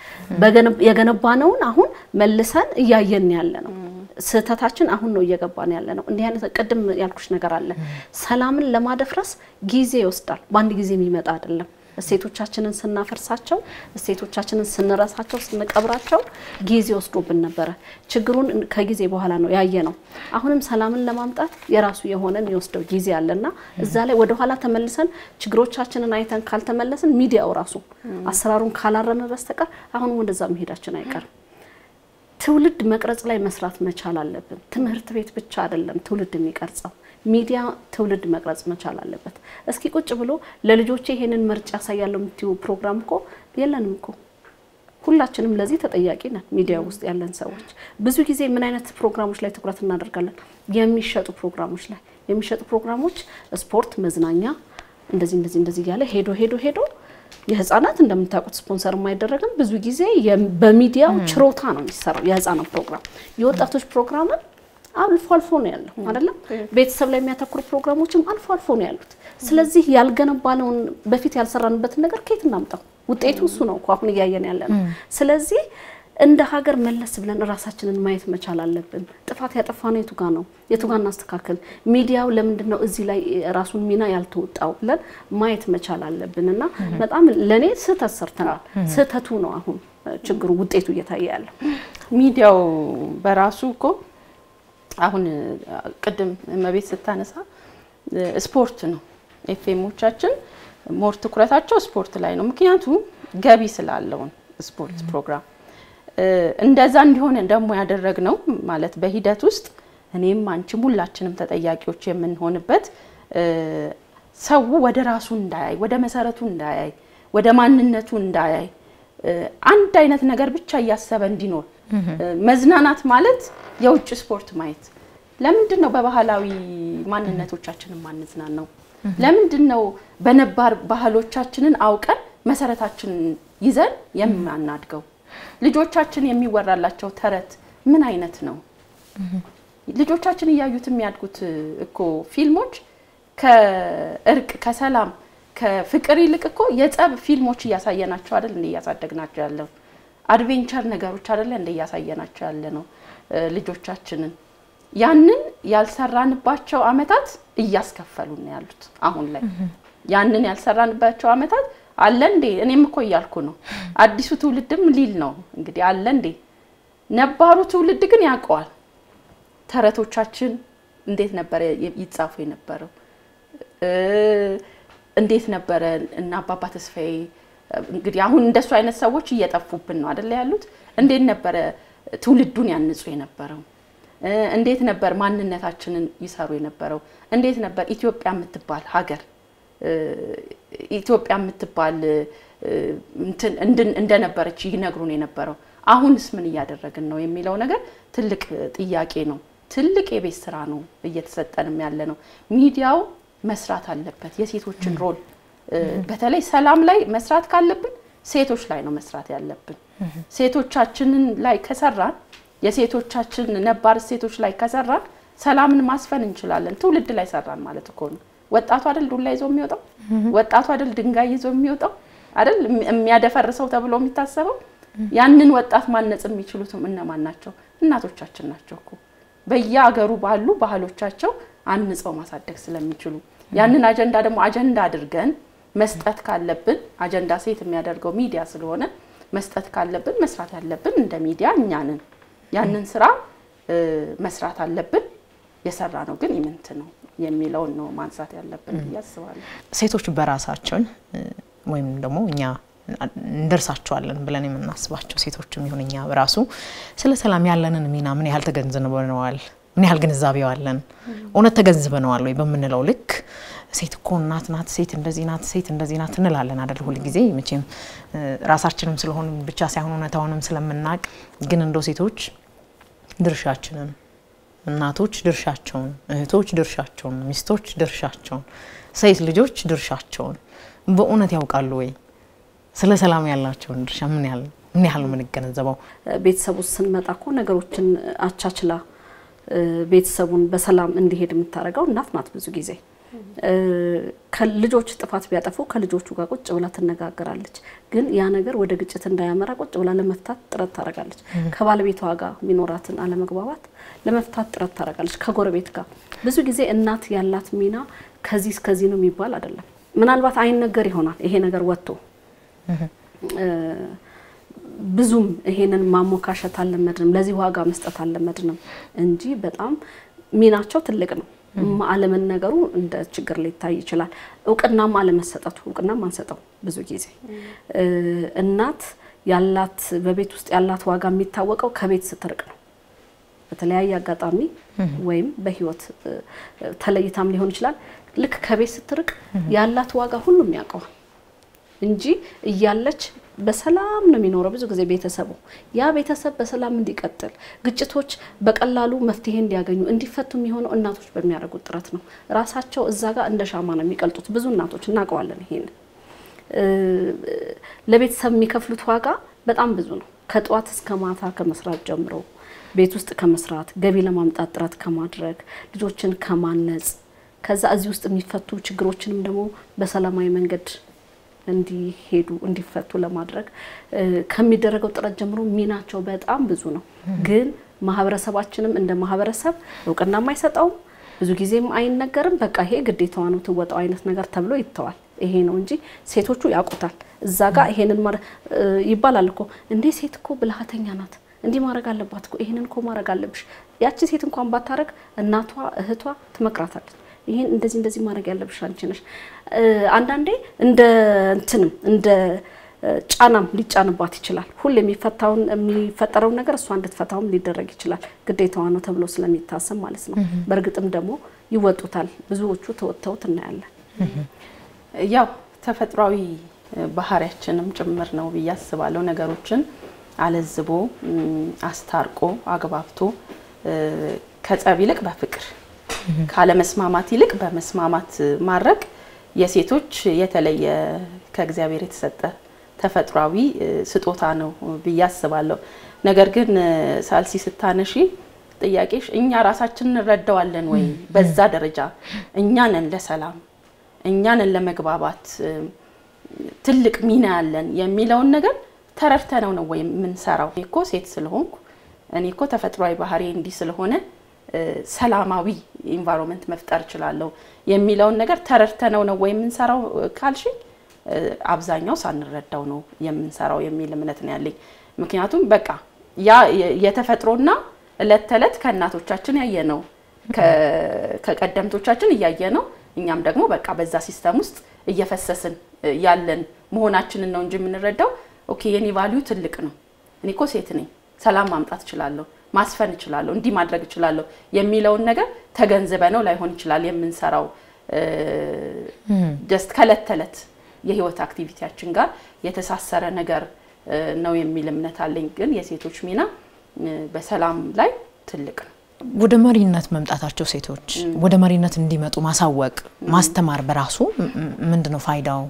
የገነባነውን አሁን መልሰን እያየን ያለ ነው። ስህተታችን አሁን ነው እየገባን ያለ ነው። እንዲህ አይነት ቅድም ያልኩሽ ነገር አለ። ሰላምን ለማደፍረስ ጊዜ ይወስዳል። በአንድ ጊዜ የሚመጣ አይደለም። እሴቶቻችንን ስናፈርሳቸው እሴቶቻችንን ስንረሳቸው ስንቀብራቸው ጊዜ ወስዶብን ነበረ። ችግሩን ከጊዜ በኋላ ነው ያየ ነው። አሁንም ሰላምን ለማምጣት የራሱ የሆነ የሚወስደው ጊዜ አለና እዛ ላይ ወደኋላ ተመልሰን ችግሮቻችንን አይተን ካልተመለስን ሚዲያው ራሱ አሰራሩን ካላረመ በስተቀር አሁንም ወደዛ መሄዳችን አይቀርም። ትውልድ መቅረጽ ላይ መስራት መቻል አለብን። ትምህርት ቤት ብቻ አይደለም ትውልድ የሚቀርጸው ሚዲያ ትውልድ መቅረጽ መቻል አለበት። እስኪ ቁጭ ብሎ ለልጆቼ ይሄንን መርጫ ያሳያለሁ የምትዩ ፕሮግራም እኮ የለንም እኮ። ሁላችንም ለዚህ ተጠያቂ ነን። ሚዲያ ውስጥ ያለን ሰዎች ብዙ ጊዜ ምን አይነት ፕሮግራሞች ላይ ትኩረት እናደርጋለን? የሚሸጡ ፕሮግራሞች ላይ የሚሸጡ ፕሮግራሞች ስፖርት፣ መዝናኛ እንደዚህ እንደዚህ እንደዚህ እያለ ሄዶ ሄዶ ሄዶ የህፃናት እንደምታውቁት ስፖንሰር የማይደረግም ብዙ ጊዜ በሚዲያው ችሮታ ነው የሚሰራው የህፃናት ፕሮግራም የወጣቶች ፕሮግራምን አልፎ አልፎ ነው ያለው አይደለም። ቤተሰብ ላይ የሚያተኩሩ ፕሮግራሞችም አልፎ አልፎ ነው ያሉት። ስለዚህ ያልገነባነውን በፊት ያልሰራንበትን ነገር ከየት እናምጣው? ውጤቱ እሱ ነው እኮ አሁን እያየን ያለ ነው። ስለዚህ እንደ ሀገር መለስ ብለን እራሳችንን ማየት መቻል አለብን። ጥፋት ያጠፋነው የቱ ጋ ነው? የቱ ጋ እናስተካከል? ሚዲያው ለምንድን ነው እዚህ ላይ ራሱን ሚና ያልተወጣው ብለን ማየት መቻል አለብን እና በጣም ለእኔ ስህተት ሰርተናል። ስህተቱ ነው አሁን ችግሩ ውጤቱ እየታየ ያለው ሚዲያው በራሱ እኮ አሁን ቅድም እመቤት ስታነሳ ስፖርት ነው። ኤፍኤሞቻችን ሞር ትኩረታቸው ስፖርት ላይ ነው። ምክንያቱም ገቢ ስላለውን ስፖርት ፕሮግራም እንደዛ እንዲሆን ደግሞ ያደረግነው ማለት በሂደት ውስጥ እኔም አንቺም ሁላችንም ተጠያቂዎች የምንሆንበት ሰው ወደ ራሱ እንዳያይ፣ ወደ መሰረቱ እንዳያይ፣ ወደ ማንነቱ እንዳያይ አንድ አይነት ነገር ብቻ እያሰበ እንዲኖር መዝናናት ማለት የውጭ ስፖርት ማየት። ለምንድን ነው በባህላዊ ማንነቶቻችንን ማንዝናን ነው? ለምንድን ነው በነባር ባህሎቻችንን አውቀን መሰረታችንን ይዘን የማናድገው? ልጆቻችን የሚወራላቸው ተረት ምን አይነት ነው? ልጆቻችን እያዩት የሚያድጉት እኮ ፊልሞች ከእርቅ ከሰላም ከፍቅር ይልቅ እኮ የጸብ ፊልሞች እያሳየናቸው አይደል እንደ እያሳደግናቸው ያለው አድቬንቸር ነገሮች አይደለ እንደ እያሳየናቸው ያለ ነው ልጆቻችንን። ያንን ያልሰራንባቸው አመታት እያስከፈሉ ነው ያሉት አሁን ላይ። ያንን ያልሰራንባቸው አመታት አለ እንዴ? እኔም እኮ እያልኩ ነው። አዲሱ ትውልድም ሊል ነው እንግዲህ አለ እንዴ? ነባሩ ትውልድ ግን ያውቀዋል። ተረቶቻችን እንዴት ነበረ ይጻፉ የነበረው? እንዴት ነበረ እና አባባ ተስፋዬ እንግዲህ አሁን እንደሱ አይነት ሰዎች እየጠፉብን ነው አደለ ያሉት። እንዴት ነበረ ትውልዱን ያንጹ የነበረው? እንዴት ነበር ማንነታችንን ይሰሩ የነበረው? እንዴት ነበር ኢትዮጵያ የምትባል ሀገር ኢትዮጵያ የምትባል እንደነበረች ይነግሩን የነበረው? አሁንስ ምን እያደረግን ነው የሚለው ነገር ትልቅ ጥያቄ ነው። ትልቅ የቤት ስራ ነው እየተሰጠንም ያለ ነው። ሚዲያው መስራት አለበት የሴቶችን ሮል በተለይ ሰላም ላይ መስራት ካለብን ሴቶች ላይ ነው መስራት ያለብን። ሴቶቻችንን ላይ ከሰራን የሴቶቻችን ነባር ሴቶች ላይ ከሰራን ሰላምን ማስፈን እንችላለን። ትውልድ ላይ ሰራን ማለት እኮ ነው። ወጣቱ አይደል ዱላ ይዞ የሚወጣው? ወጣቱ አይደል ድንጋይ ይዞ የሚወጣው? አይደል የሚያደፈርሰው ተብሎ የሚታሰበው? ያንን ወጣት ማነጽ የሚችሉትም እነማን ናቸው? እናቶቻችን ናቸው እኮ በየአገሩ ባሉ ባህሎቻቸው አንጸው ማሳደግ ስለሚችሉ ያንን አጀንዳ ደግሞ አጀንዳ አድርገን መስጠት ካለብን አጀንዳ ሴት የሚያደርገው ሚዲያ ስለሆነ መስጠት ካለብን መስራት ያለብን እንደ ሚዲያ እኛንን ያንን ስራ መስራት አለብን። የሰራ ነው ግን ኢምንት ነው የሚለውን ነው ማንሳት ያለብን ብዬ አስባለሁ። ሴቶች በራሳችን ወይም ደግሞ እኛ እንደርሳቸዋለን ብለን የምናስባቸው ሴቶችም ይሁን እኛ በራሱ ስለ ሰላም ያለንን ሚና ምን ያህል ተገንዝበነዋል? ምን ያህል ግንዛቤው አለን? እውነት ተገንዝበነዋል ወይ በምንለው ልክ ሴት እኮ እናት ናት፣ ሴት እንደዚህ ናት፣ ሴት እንደዚህ ናት እንላለን አደል? ሁል ጊዜ መቼም ራሳችንም ስለሆን ብቻ ሳይሆን እውነታውንም ስለምናቅ ግን እንደው ሴቶች ድርሻችንን፣ እናቶች ድርሻቸውን፣ እህቶች ድርሻቸውን፣ ሚስቶች ድርሻቸውን፣ ሴት ልጆች ድርሻቸውን በእውነት ያውቃሉ ወይ? ስለ ሰላም ያላቸውን ድርሻ ምን ያህል ምን ያህል ነው የምንገነዘበው? ቤተሰብ ውስጥ ስንመጣ እኮ ነገሮችን አቻችላ ቤተሰቡን በሰላም እንዲሄድ የምታደርገው እናት ናት። ብዙ ጊዜ ከልጆች ጥፋት ቢያጠፉ ከልጆቹ ጋር ቁጭ ብላ ትነጋገራለች። ግን ያ ነገር ወደ ግጭት እንዳያመራ ቁጭ ብላ ለመፍታት ጥረት ታደርጋለች። ከባለቤቷ ጋር የሚኖራትን አለመግባባት ለመፍታት ጥረት ታደርጋለች። ከጎረቤት ጋር ብዙ ጊዜ እናት ያላት ሚና ከዚህ እስከዚህ ነው የሚባል አይደለም። ምናልባት አይነገር ይሆናል ይሄ ነገር ወጥቶ ብዙም ይሄንን ማሞካሸት አልለመድንም፣ ለዚህ ዋጋ መስጠት አልለመድንም እንጂ በጣም ሚናቸው ትልቅ ነው። አለመነገሩ እንደ ችግር ሊታይ ይችላል። እውቅናም አለመሰጠቱ እውቅናም አንሰጠው ብዙ ጊዜ እናት ያላት በቤት ውስጥ ያላት ዋጋ የሚታወቀው ከቤት ስትርቅ ነው። በተለያየ አጋጣሚ ወይም በህይወት ተለይታም ሊሆን ይችላል። ልክ ከቤት ስትርቅ ያላት ዋጋ ሁሉም ያውቀዋል እንጂ እያለች በሰላም ነው የሚኖረው። ብዙ ጊዜ ቤተሰቡ ያ ቤተሰብ በሰላም እንዲቀጥል ግጭቶች በቀላሉ መፍትሄ እንዲያገኙ እንዲፈቱ የሚሆነው እናቶች በሚያደርጉት ጥረት ነው። ራሳቸው እዛ ጋር እንደ ሻማ ነው የሚቀልጡት። ብዙ እናቶች እናውቀዋለን። ይሄን ለቤተሰብ የሚከፍሉት ዋጋ በጣም ብዙ ነው። ከጠዋት እስከ ማታ ከመስራት ጀምሮ ቤት ውስጥ ከመስራት ገቢ ለማምጣት ጥረት ከማድረግ ልጆችን ከማነጽ ከዛ እዚህ ውስጥ የሚፈቱ ችግሮችንም ደግሞ በሰላማዊ መንገድ እንዲሄዱ እንዲፈቱ ለማድረግ ከሚደረገው ጥረት ጀምሮ ሚናቸው በጣም ብዙ ነው። ግን ማህበረሰባችንም እንደ ማህበረሰብ እውቅናም አይሰጠውም፣ ብዙ ጊዜም አይነገርም። በቃ ይሄ ግዴታዋ ነው ትወጣው አይነት ነገር ተብሎ ይተዋል። ይሄ ነው እንጂ ሴቶቹ ያውቁታል። እዛ ጋር ይሄንን ይባላል እኮ እንዴ ሴት እኮ ብልሃተኛ ናት፣ እንዲህ ማድረግ አለባት እኮ ይሄንን እኮ ማድረግ አለብሽ። ያቺ ሴት እንኳን ባታረግ እናቷ እህቷ ትመክራታለች። ይሄን እንደዚህ እንደዚህ ማድረግ ያለብሽ አንቺ ነሽ። አንዳንዴ እንደ እንትንም እንደ ጫናም ሊጫንባት ይችላል። ሁሌ የሚፈታውን የሚፈጠረውን ነገር እሷ እንድትፈታውም ሊደረግ ይችላል። ግዴታዋ ነው ተብሎ ስለሚታሰብ ማለት ነው። በእርግጥም ደግሞ ይወጡታል። ብዙዎቹ ተወጥተውት እናያለን። ያው ተፈጥሯዊ ባህሪያችንም ጭምር ነው ብዬ አስባለሁ። ነገሮችን አለዝቦ አስታርቆ አግባብቶ ከጸብ ይልቅ በፍቅር ካለመስማማት ይልቅ በመስማማት ማድረግ የሴቶች የተለየ ከእግዚአብሔር የተሰጠ ተፈጥሯዊ ስጦታ ነው ብዬ አስባለሁ። ነገር ግን ሳልሲ ስታነሺ ጥያቄሽ እኛ ራሳችን እንረዳዋለን ወይ? በዛ ደረጃ እኛ ነን ለሰላም እኛ ነን ለመግባባት ትልቅ ሚና ያለን የሚለውን ነገር ተረድተነው ነው ወይ የምንሰራው? እኮ ሴት ስለሆንኩ እኔ እኮ ተፈጥሯዊ ባህሪ እንዲህ ስለሆነ ሰላማዊ ኢንቫይሮንመንት መፍጠር እችላለሁ የሚለውን ነገር ተረድተነው ነው ወይ የምንሰራው ካልሽኝ፣ አብዛኛው ሳንረዳው ነው የምንሰራው የሚል እምነት ነው ያለኝ። ምክንያቱም በቃ ያ የተፈጥሮና እለት ተዕለት ከእናቶቻችን ያየ ነው ከቀደምቶቻችን እያየ ነው እኛም ደግሞ በቃ በዛ ሲስተም ውስጥ እየፈሰስን ያለን መሆናችንን ነው እንጂ የምንረዳው ኦኬ የኔ ቫሊዩ ትልቅ ነው፣ እኔ እኮ ሴት ነኝ፣ ሰላም ማምጣት እችላለሁ፣ ማስፈን እችላለሁ፣ እንዲህ ማድረግ እችላለሁ የሚለውን ነገር ተገንዝበ ነው ላይሆን ይችላል የምንሰራው ጀስት ከእለት ተዕለት የህይወት አክቲቪቲያችን ጋር የተሳሰረ ነገር ነው የሚል እምነት አለኝ። ግን የሴቶች ሚና በሰላም ላይ ትልቅ ነው። ወደ መሪነት መምጣታቸው ሴቶች ወደ መሪነት እንዲመጡ ማሳወቅ ማስተማር በራሱ ምንድን ነው ፋይዳው?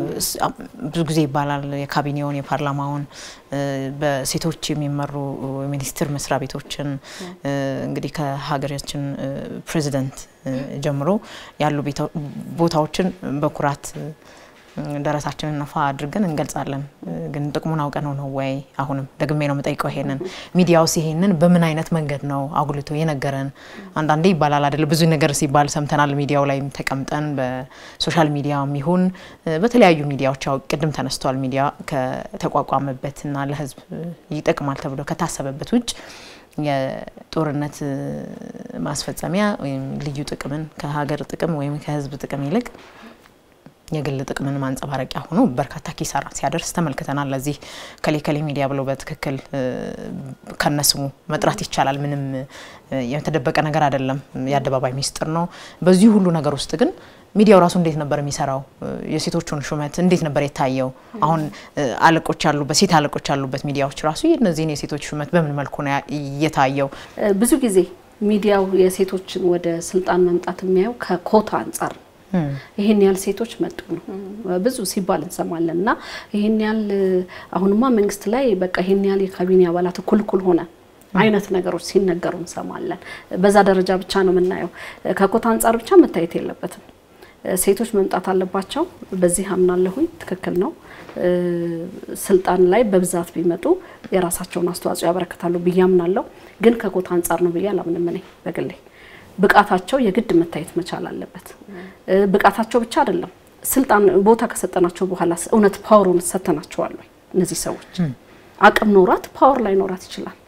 ብዙ ጊዜ ይባላል የካቢኔውን የፓርላማውን በሴቶች የሚመሩ ሚኒስቴር መስሪያ ቤቶችን እንግዲህ ከሀገራችን ፕሬዚደንት ጀምሮ ያሉ ቦታዎችን በኩራት ደረሳችንን ነፋ አድርገን እንገልጻለን። ግን ጥቅሙን አውቀ ነው ነው ወይ? አሁንም ደግሜ ነው የምጠይቀው ይሄንን ሚዲያውስ ይሄንን በምን አይነት መንገድ ነው አጉልቶ የነገረን? አንዳንዴ ይባላል አይደለ? ብዙ ነገር ሲባል ሰምተናል። ሚዲያው ላይም ተቀምጠን በሶሻል ሚዲያ የሚሆን በተለያዩ ሚዲያዎች ያው ቅድም ተነስቷል። ሚዲያ ከተቋቋመበትና ለሕዝብ ይጠቅማል ተብሎ ከታሰበበት ውጭ የጦርነት ማስፈጸሚያ ወይም ልዩ ጥቅምን ከሀገር ጥቅም ወይም ከሕዝብ ጥቅም ይልቅ የግል ጥቅምን ማንጸባረቂያ ሆኖ በርካታ ኪሳራ ሲያደርስ ተመልክተናል። ለዚህ ከሌ ከሌ ሚዲያ ብሎ በትክክል ከነስሙ መጥራት ይቻላል። ምንም የተደበቀ ነገር አይደለም፣ የአደባባይ ሚስጥር ነው። በዚህ ሁሉ ነገር ውስጥ ግን ሚዲያው ራሱ እንዴት ነበር የሚሰራው? የሴቶቹን ሹመት እንዴት ነበር የታየው? አሁን አለቆች ያሉበት ሴት አለቆች ያሉበት ሚዲያዎች ራሱ እነዚህን የሴቶች ሹመት በምን መልኩ ነው የታየው? ብዙ ጊዜ ሚዲያው የሴቶችን ወደ ስልጣን መምጣት የሚያየው ከኮታ አንጻር ነው። ይህን ያህል ሴቶች መጡ ነው ብዙ ሲባል እንሰማለን። እና ይህን ያህል አሁንማ መንግስት ላይ በቃ ይህን ያህል የካቢኔ አባላት እኩል እኩል ሆነ አይነት ነገሮች ሲነገሩ እንሰማለን። በዛ ደረጃ ብቻ ነው የምናየው። ከኮታ አንጻር ብቻ መታየት የለበትም። ሴቶች መምጣት አለባቸው። በዚህ አምናለሁኝ። ትክክል ነው። ስልጣን ላይ በብዛት ቢመጡ የራሳቸውን አስተዋጽኦ ያበረክታሉ ብዬ አምናለሁ። ግን ከኮታ አንጻር ነው ብዬ አላምንም እኔ በግሌ ብቃታቸው የግድ መታየት መቻል አለበት። ብቃታቸው ብቻ አይደለም፣ ስልጣን ቦታ ከሰጠናቸው በኋላ እውነት ፓወሩን ሰተናቸዋል ወይ? እነዚህ ሰዎች አቅም ኖራት ፓወር ላይ ኖራት ይችላል።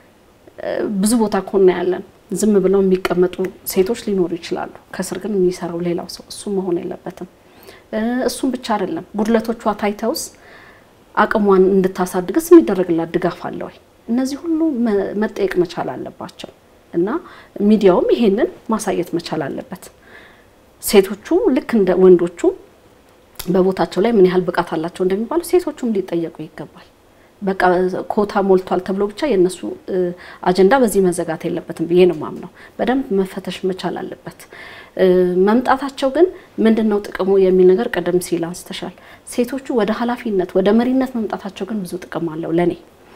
ብዙ ቦታ እኮ እናያለን። ዝም ብለው የሚቀመጡ ሴቶች ሊኖሩ ይችላሉ። ከስር ግን የሚሰራው ሌላው ሰው እሱ መሆን የለበትም። እሱም ብቻ አይደለም፣ ጉድለቶቿ ታይተውስ አቅሟን እንድታሳድግስ የሚደረግላት ድጋፍ አለ ወይ? እነዚህ ሁሉ መጠየቅ መቻል አለባቸው። እና ሚዲያውም ይሄንን ማሳየት መቻል አለበት። ሴቶቹ ልክ እንደ ወንዶቹ በቦታቸው ላይ ምን ያህል ብቃት አላቸው እንደሚባሉ ሴቶቹም ሊጠየቁ ይገባል። በቃ ኮታ ሞልቷል ተብሎ ብቻ የእነሱ አጀንዳ በዚህ መዘጋት የለበትም ብዬ ነው ማምነው። በደንብ መፈተሽ መቻል አለበት። መምጣታቸው ግን ምንድን ነው ጥቅሙ የሚል ነገር ቀደም ሲል አንስተሻል። ሴቶቹ ወደ ኃላፊነት ወደ መሪነት መምጣታቸው ግን ብዙ ጥቅም አለው ለኔ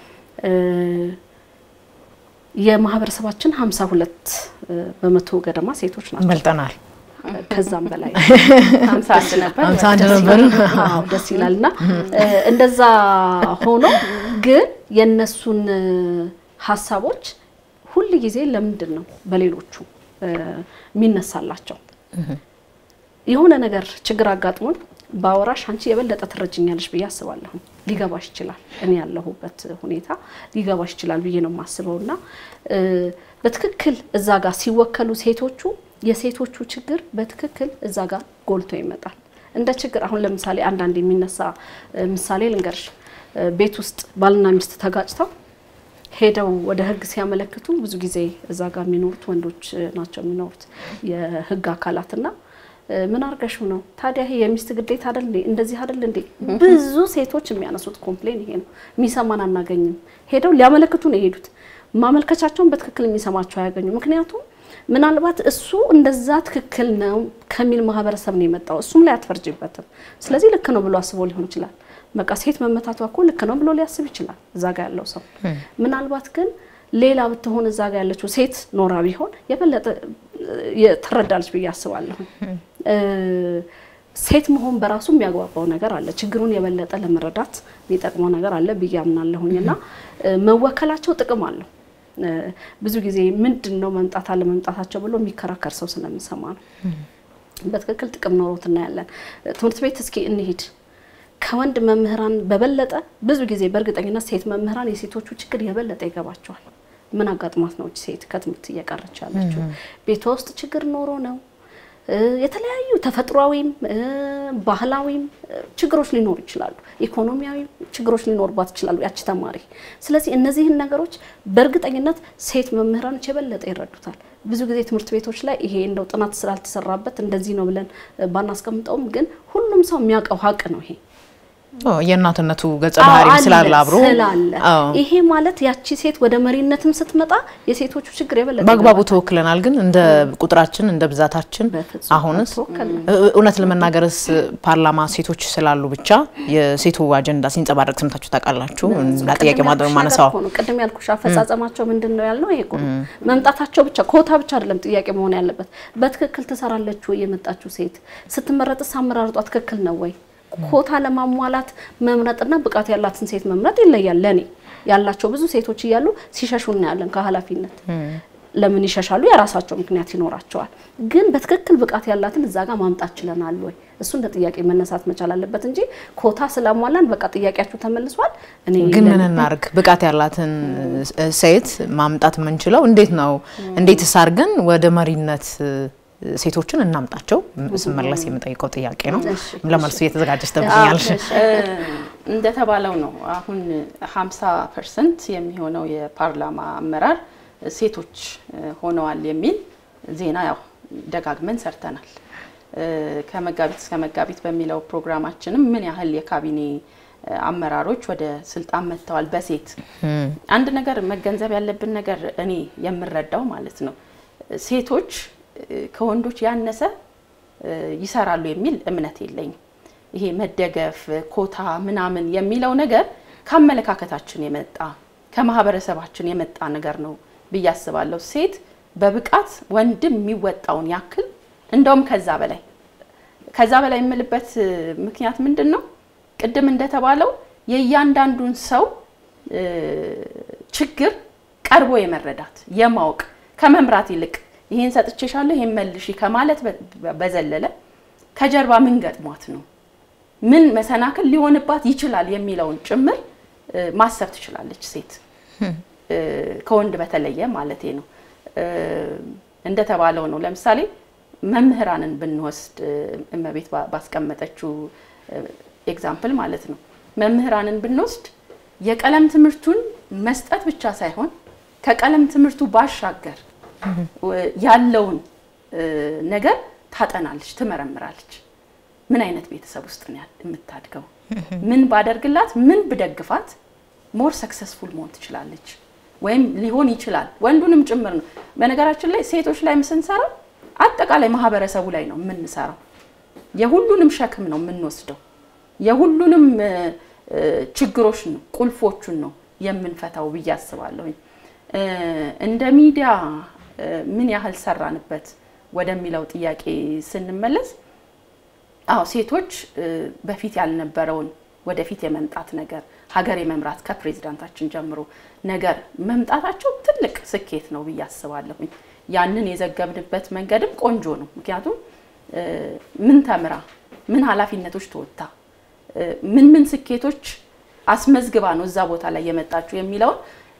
የማህበረሰባችን ሀምሳ ሁለት በመቶ ገደማ ሴቶች ናቸው። በልጠናል። ከዛም በላይ ሀምሳ አንድ ነበር። ሀምሳ አንድ ነበር። አዎ ደስ ይላል። እና እንደዛ ሆኖ ግን የእነሱን ሀሳቦች ሁል ጊዜ ለምንድን ነው በሌሎቹ የሚነሳላቸው? የሆነ ነገር ችግር አጋጥሞን በአወራሽ አንቺ የበለጠ ትረጅኛለሽ ብዬ አስባለሁ። ሊገባሽ ይችላል፣ እኔ ያለሁበት ሁኔታ ሊገባሽ ይችላል ብዬ ነው የማስበው። እና በትክክል እዛ ጋር ሲወከሉ ሴቶቹ የሴቶቹ ችግር በትክክል እዛ ጋር ጎልቶ ይመጣል። እንደ ችግር አሁን ለምሳሌ አንዳንድ የሚነሳ ምሳሌ ልንገርሽ። ቤት ውስጥ ባልና ሚስት ተጋጭተው ሄደው ወደ ሕግ ሲያመለክቱ ብዙ ጊዜ እዛ ጋር የሚኖሩት ወንዶች ናቸው የሚኖሩት የሕግ አካላትና ምን አርገሽው ነው ታዲያ? ይሄ የሚስት ግዴታ አይደል እንዴ? እንደዚህ አይደል እንዴ? ብዙ ሴቶች የሚያነሱት ኮምፕሌን ይሄ ነው። የሚሰማን አናገኝም። ሄደው ሊያመለክቱ ነው የሄዱት። ማመልከቻቸውን በትክክል የሚሰማቸው አያገኙ። ምክንያቱም ምናልባት እሱ እንደዛ ትክክል ነው ከሚል ማህበረሰብ ነው የመጣው። እሱም ላይ አትፈርጅበትም። ስለዚህ ልክ ነው ብሎ አስቦ ሊሆን ይችላል። በቃ ሴት መመታቷ እኮ ልክ ነው ብሎ ሊያስብ ይችላል እዛ ጋ ያለው ሰው። ምናልባት ግን ሌላ ብትሆን እዛ ጋ ያለችው ሴት ኖራ ቢሆን የበለጠ ትረዳለች ብዬ አስባለሁ። ሴት መሆን በራሱ የሚያግባባው ነገር አለ። ችግሩን የበለጠ ለመረዳት የሚጠቅመው ነገር አለ ብዬ አምናለሁኝ እና መወከላቸው ጥቅም አለው። ብዙ ጊዜ ምንድን ነው መምጣት አለ መምጣታቸው ብሎ የሚከራከር ሰው ስለምሰማ ነው። በትክክል ጥቅም ኖሮት እናያለን። ትምህርት ቤት እስኪ እንሂድ። ከወንድ መምህራን በበለጠ ብዙ ጊዜ በእርግጠኝነት ሴት መምህራን የሴቶቹ ችግር የበለጠ ይገባቸዋል። ምን አጋጥሟት ነው ሴት ከትምህርት እየቀረች ያለችው? ቤቷ ውስጥ ችግር ኖሮ ነው የተለያዩ ተፈጥሯዊም ባህላዊም ችግሮች ሊኖሩ ይችላሉ። ኢኮኖሚያዊ ችግሮች ሊኖርባት ይችላሉ ያቺ ተማሪ። ስለዚህ እነዚህን ነገሮች በእርግጠኝነት ሴት መምህራኖች የበለጠ ይረዱታል። ብዙ ጊዜ ትምህርት ቤቶች ላይ ይሄ እንደው ጥናት ስላልተሰራበት እንደዚህ ነው ብለን ባናስቀምጠውም፣ ግን ሁሉም ሰው የሚያውቀው ሀቅ ነው ይሄ የእናትነቱ ገጸ ባህሪ ስላለ አብሮ ስላለ ይሄ ማለት ያቺ ሴት ወደ መሪነትም ስትመጣ የሴቶቹ ችግር የበለጠ በአግባቡ ተወክለናል። ግን እንደ ቁጥራችን እንደ ብዛታችን አሁንስ እውነት ለመናገርስ ፓርላማ ሴቶች ስላሉ ብቻ የሴቱ አጀንዳ ሲንጸባረቅ ሰምታችሁ ታውቃላችሁ? እንዳ ጥያቄ ማነሳው ቅድም ያልኩሽ አፈጻጸማቸው ምንድን ነው ያልነው ይሄ መምጣታቸው ብቻ ኮታ ብቻ አይደለም ጥያቄ መሆን ያለበት። በትክክል ትሰራለች ወይ የመጣችው ሴት ስትመረጥስ አመራርጧ ትክክል ነው ወይ ኮታ ለማሟላት መምረጥና ብቃት ያላትን ሴት መምረጥ ይለያል። ለኔ ያላቸው ብዙ ሴቶች እያሉ ሲሸሹ እናያለን ከኃላፊነት። ለምን ይሸሻሉ? የራሳቸው ምክንያት ይኖራቸዋል። ግን በትክክል ብቃት ያላትን እዛ ጋር ማምጣት ችለናል ወይ? እሱ እንደ ጥያቄ መነሳት መቻል አለበት እንጂ ኮታ ስላሟላን በቃ ጥያቄያችሁ ተመልሷል። እኔ ግን ምን እናርግ? ብቃት ያላትን ሴት ማምጣት የምንችለው እንዴት ነው? እንዴትስ አድርገን ወደ መሪነት ሴቶችን እናምጣቸው? ስመለስ የምጠይቀው ጥያቄ ነው። ለመልሱ እየተዘጋጀች ትገኛለሽ። እንደተባለው ነው። አሁን 50 ፐርሰንት የሚሆነው የፓርላማ አመራር ሴቶች ሆነዋል የሚል ዜና ያው ደጋግመን ሰርተናል። ከመጋቢት እስከ መጋቢት በሚለው ፕሮግራማችንም ምን ያህል የካቢኔ አመራሮች ወደ ስልጣን መጥተዋል በሴት አንድ ነገር መገንዘብ ያለብን ነገር እኔ የምረዳው ማለት ነው ሴቶች ከወንዶች ያነሰ ይሰራሉ የሚል እምነት የለኝም። ይሄ መደገፍ ኮታ ምናምን የሚለው ነገር ከአመለካከታችን የመጣ ከማህበረሰባችን የመጣ ነገር ነው ብዬ አስባለሁ። ሴት በብቃት ወንድም የሚወጣውን ያክል እንደውም ከዛ በላይ ከዛ በላይ የምልበት ምክንያት ምንድን ነው? ቅድም እንደተባለው የእያንዳንዱን ሰው ችግር ቀርቦ የመረዳት የማወቅ ከመምራት ይልቅ ይሄን ሰጥቼሻለሁ ይሄን መልሺ ከማለት በዘለለ ከጀርባ ምን ገጥሟት ነው ምን መሰናክል ሊሆንባት ይችላል የሚለውን ጭምር ማሰብ ትችላለች ሴት ከወንድ በተለየ ማለቴ ነው። እንደተባለው ነው። ለምሳሌ መምህራንን ብንወስድ እመቤት ባስቀመጠችው ኤግዛምፕል ማለት ነው። መምህራንን ብንወስድ የቀለም ትምህርቱን መስጠት ብቻ ሳይሆን ከቀለም ትምህርቱ ባሻገር ያለውን ነገር ታጠናለች፣ ትመረምራለች። ምን አይነት ቤተሰብ ውስጥ ነው የምታድገው? ምን ባደርግላት፣ ምን ብደግፋት ሞር ሰክሰስፉል መሆን ትችላለች ወይም ሊሆን ይችላል። ወንዱንም ጭምር ነው። በነገራችን ላይ ሴቶች ላይም ስንሰራ አጠቃላይ ማህበረሰቡ ላይ ነው የምንሰራው። የሁሉንም ሸክም ነው የምንወስደው። የሁሉንም ችግሮች ነው ቁልፎቹን ነው የምንፈታው ብዬ አስባለሁኝ። እንደ ሚዲያ ምን ያህል ሰራንበት ወደሚለው ጥያቄ ስንመለስ አዎ ሴቶች በፊት ያልነበረውን ወደፊት የመምጣት ነገር ሀገር የመምራት ከፕሬዚዳንታችን ጀምሮ ነገር መምጣታቸው ትልቅ ስኬት ነው ብዬ አስባለሁኝ። ያንን የዘገብንበት መንገድም ቆንጆ ነው። ምክንያቱም ምን ተምራ ምን ኃላፊነቶች ተወጥታ ምን ምን ስኬቶች አስመዝግባ ነው እዛ ቦታ ላይ የመጣችው የሚለውን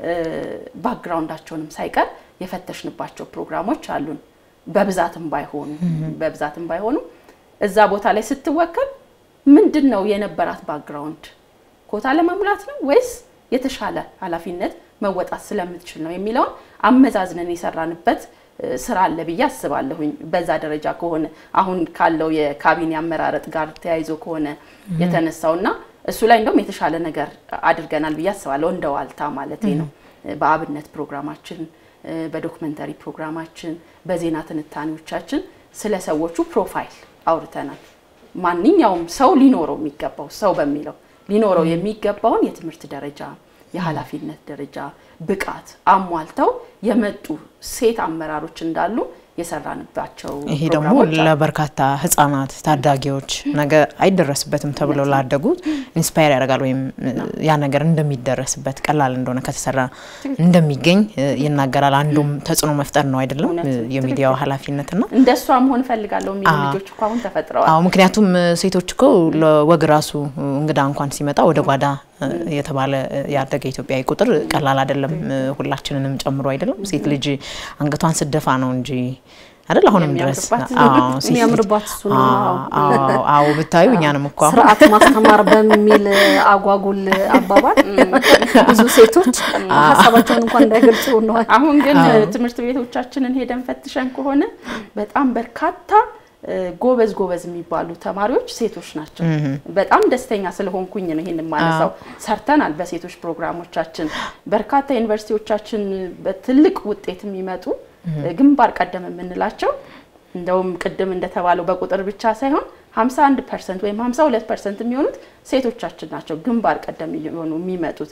ባክግራውንዳቸውንም ሳይቀር የፈተሽንባቸው ፕሮግራሞች አሉን። በብዛትም ባይሆኑ በብዛትም ባይሆኑ እዛ ቦታ ላይ ስትወከል ምንድን ነው የነበራት ባክግራውንድ ኮታ ለመሙላት ነው ወይስ የተሻለ ኃላፊነት መወጣት ስለምትችል ነው የሚለውን አመዛዝነን የሰራንበት ስራ አለ ብዬ አስባለሁኝ። በዛ ደረጃ ከሆነ አሁን ካለው የካቢኔ አመራረጥ ጋር ተያይዞ ከሆነ የተነሳው እና እሱ ላይ እንደውም የተሻለ ነገር አድርገናል ብዬ አስባለሁ። እንደ ዋልታ ማለት ነው። በአብነት ፕሮግራማችን፣ በዶክመንተሪ ፕሮግራማችን፣ በዜና ትንታኔዎቻችን ስለ ሰዎቹ ፕሮፋይል አውርተናል። ማንኛውም ሰው ሊኖረው የሚገባው ሰው በሚለው ሊኖረው የሚገባውን የትምህርት ደረጃ፣ የኃላፊነት ደረጃ፣ ብቃት አሟልተው የመጡ ሴት አመራሮች እንዳሉ የሰራንባቸው ይሄ ደግሞ ለበርካታ ህጻናት ታዳጊዎች ነገ አይደረስበትም ተብለው ላደጉት ኢንስፓየር ያደርጋል ወይም ያ ነገር እንደሚደረስበት ቀላል እንደሆነ ከተሰራ እንደሚገኝ ይናገራል። አንዱም ተጽዕኖ መፍጠር ነው አይደለም የሚዲያው ኃላፊነትና እንደሷ መሆን እፈልጋለሁ የሚሉ ልጆች እኮ አሁን ተፈጥረዋል። አዎ ምክንያቱም ሴቶች እኮ ለወግ ራሱ እንግዳ እንኳን ሲመጣ ወደ ጓዳ የተባለ ያደገ ኢትዮጵያዊ ቁጥር ቀላል አይደለም። ሁላችንንም ጨምሮ አይደለም። ሴት ልጅ አንገቷን ስደፋ ነው እንጂ አይደል? አሁንም ድረስ የሚያምርባት አዎ፣ ሴት ልጅ- የሚያምርባት እሱ ነው። አዎ፣ አዎ፣ አዎ ብታዩ እኛንም እኮ አሁን ስርዓት ማስተማር በሚል አጓጉል አባባል ብዙ ሴቶች ሀሳባቸውን እንኳን እንዳይገልጹ ሆነዋል። አሁን ግን ትምህርት ቤቶቻችንን ሄደን ፈትሸን ከሆነ በጣም በርካታ እ፣ ጎበዝ ጎበዝ የሚባሉ ተማሪዎች ሴቶች ናቸው። በጣም ደስተኛ ስለሆንኩኝ ነው ይሄን የማነሳው። ሰርተናል በሴቶች ፕሮግራሞቻችን በርካታ ዩኒቨርሲቲዎቻችን በትልቅ ውጤት የሚመጡ ግንባር ቀደም የምንላቸው እንደውም ቅድም እንደተባለው በቁጥር ብቻ ሳይሆን 51 ፐርሰንት ወይም 52 ፐርሰንት የሚሆኑት ሴቶቻችን ናቸው ግንባር ቀደም እየሆኑ የሚመጡት።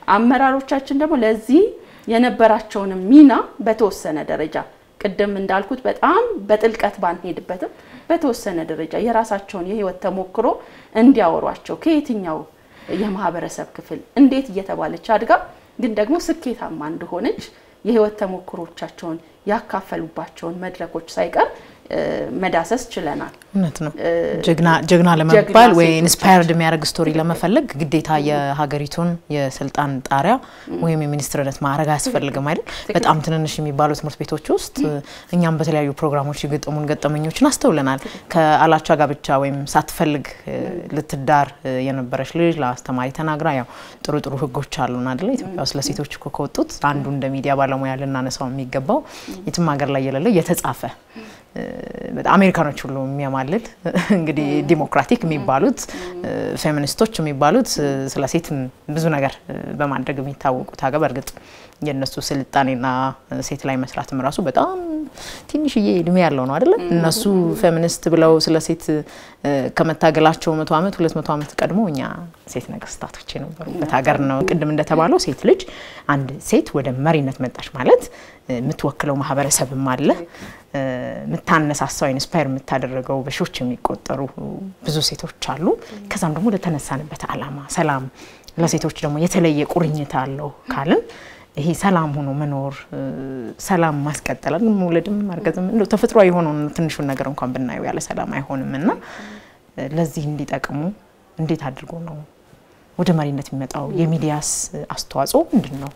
አመራሮቻችን ደግሞ ለዚህ የነበራቸውንም ሚና በተወሰነ ደረጃ ቅድም እንዳልኩት በጣም በጥልቀት ባንሄድበትም በተወሰነ ደረጃ የራሳቸውን የህይወት ተሞክሮ እንዲያወሯቸው ከየትኛው የማህበረሰብ ክፍል እንዴት እየተባለች አድጋ ግን ደግሞ ስኬታማ እንደሆነች የህይወት ተሞክሮቻቸውን ያካፈሉባቸውን መድረኮች ሳይቀር እ፣ መዳሰስ ችለናል። እውነት ነው። ጀግና ጀግና ለመባል ጀግና ወይ ሴቶች ኢንስፓየርድ የሚያደርግ ስቶሪ ለመፈለግ ግዴታ የሀገሪቱን የስልጣን ጣሪያ ወይም የሚኒስትርነት ማዕረግ አያስፈልግም አይደል? በጣም ትንንሽ የሚባሉ ትምህርት ቤቶች ውስጥ እኛም በተለያዩ ፕሮግራሞች የገጠሙን ገጠመኞችን አስተውለናል። ከአላቻ ጋብቻ ወይም ሳትፈልግ እ፣ ልትዳር እ፣ የነበረች ልጅ ለአስተማሪ ተናግራ ያው ጥሩ ጥሩ ህጎች አሉን አይደለ? ኢትዮጵያ ውስጥ ለሴቶች እኮ ከወጡት አንዱ እንደ ሚዲያ ባለሙያ ልናነሳው የሚገባው የትም ሀገር ላይ የሌለ የተጻፈ እ፣ በጣም አሜሪካኖች ሁሉ የሚያማልል እንግዲህ ዲሞክራቲክ የሚባሉት እ፣ ፌሚኒስቶች የሚባሉት እ፣ ስለ ሴት ብዙ ነገር እ፣ በማድረግ የሚታወቁት ሀገር በእርግጥ የእነሱ ስልጣኔና እ፣ ሴት ላይ መስራትም ራሱ በጣም ትንሽዬ እድሜ ያለው ነው አይደለም። እነሱ ፌሚኒስት ብለው ስለ ሴት እ፣ ከመታገላቸው መቶ ዓመት ሁለት መቶ ዓመት ቀድሞ እኛ ሴት ነገስታቶች የነበሩበት ሀገር ነው። ቅድም እንደተባለው ሴት ልጅ አንድ ሴት ወደ መሪነት መጣች ማለት እ፣ የምትወክለው ማህበረሰብም አለ እ፣ የምታነሳሳው ኢንስፓየር የምታደረገው በሺዎች የሚቆጠሩ ብዙ ሴቶች አሉ። ከዛም ደግሞ ለተነሳንበት ዓላማ ሰላም ለሴቶች ደግሞ የተለየ ቁርኝት አለው ካልን ይሄ ሰላም ሆኖ መኖር እ፣ ሰላም ማስቀጠል አይደል? መውለድም ማርገዝም እንደው ተፈጥሯዊ የሆነውን ትንሹን ነገር እንኳን ብናየው ያለ ሰላም አይሆንም እና እ፣ ለዚህ እንዲጠቅሙ እንዴት አድርጎ ነው ወደ መሪነት የሚመጣው? የሚዲያስ አስተዋጽኦ ምንድን ነው?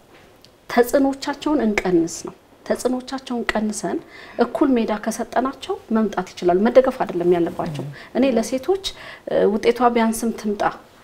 ተጽዕኖቻቸውን እንቀንስ ነው። ተጽዕኖቻቸውን ቀንሰን እኩል ሜዳ ከሰጠናቸው መምጣት ይችላሉ። መደገፍ አይደለም ያለባቸው። እኔ ለሴቶች እ፣ ውጤቷ ቢያንስም ትምጣ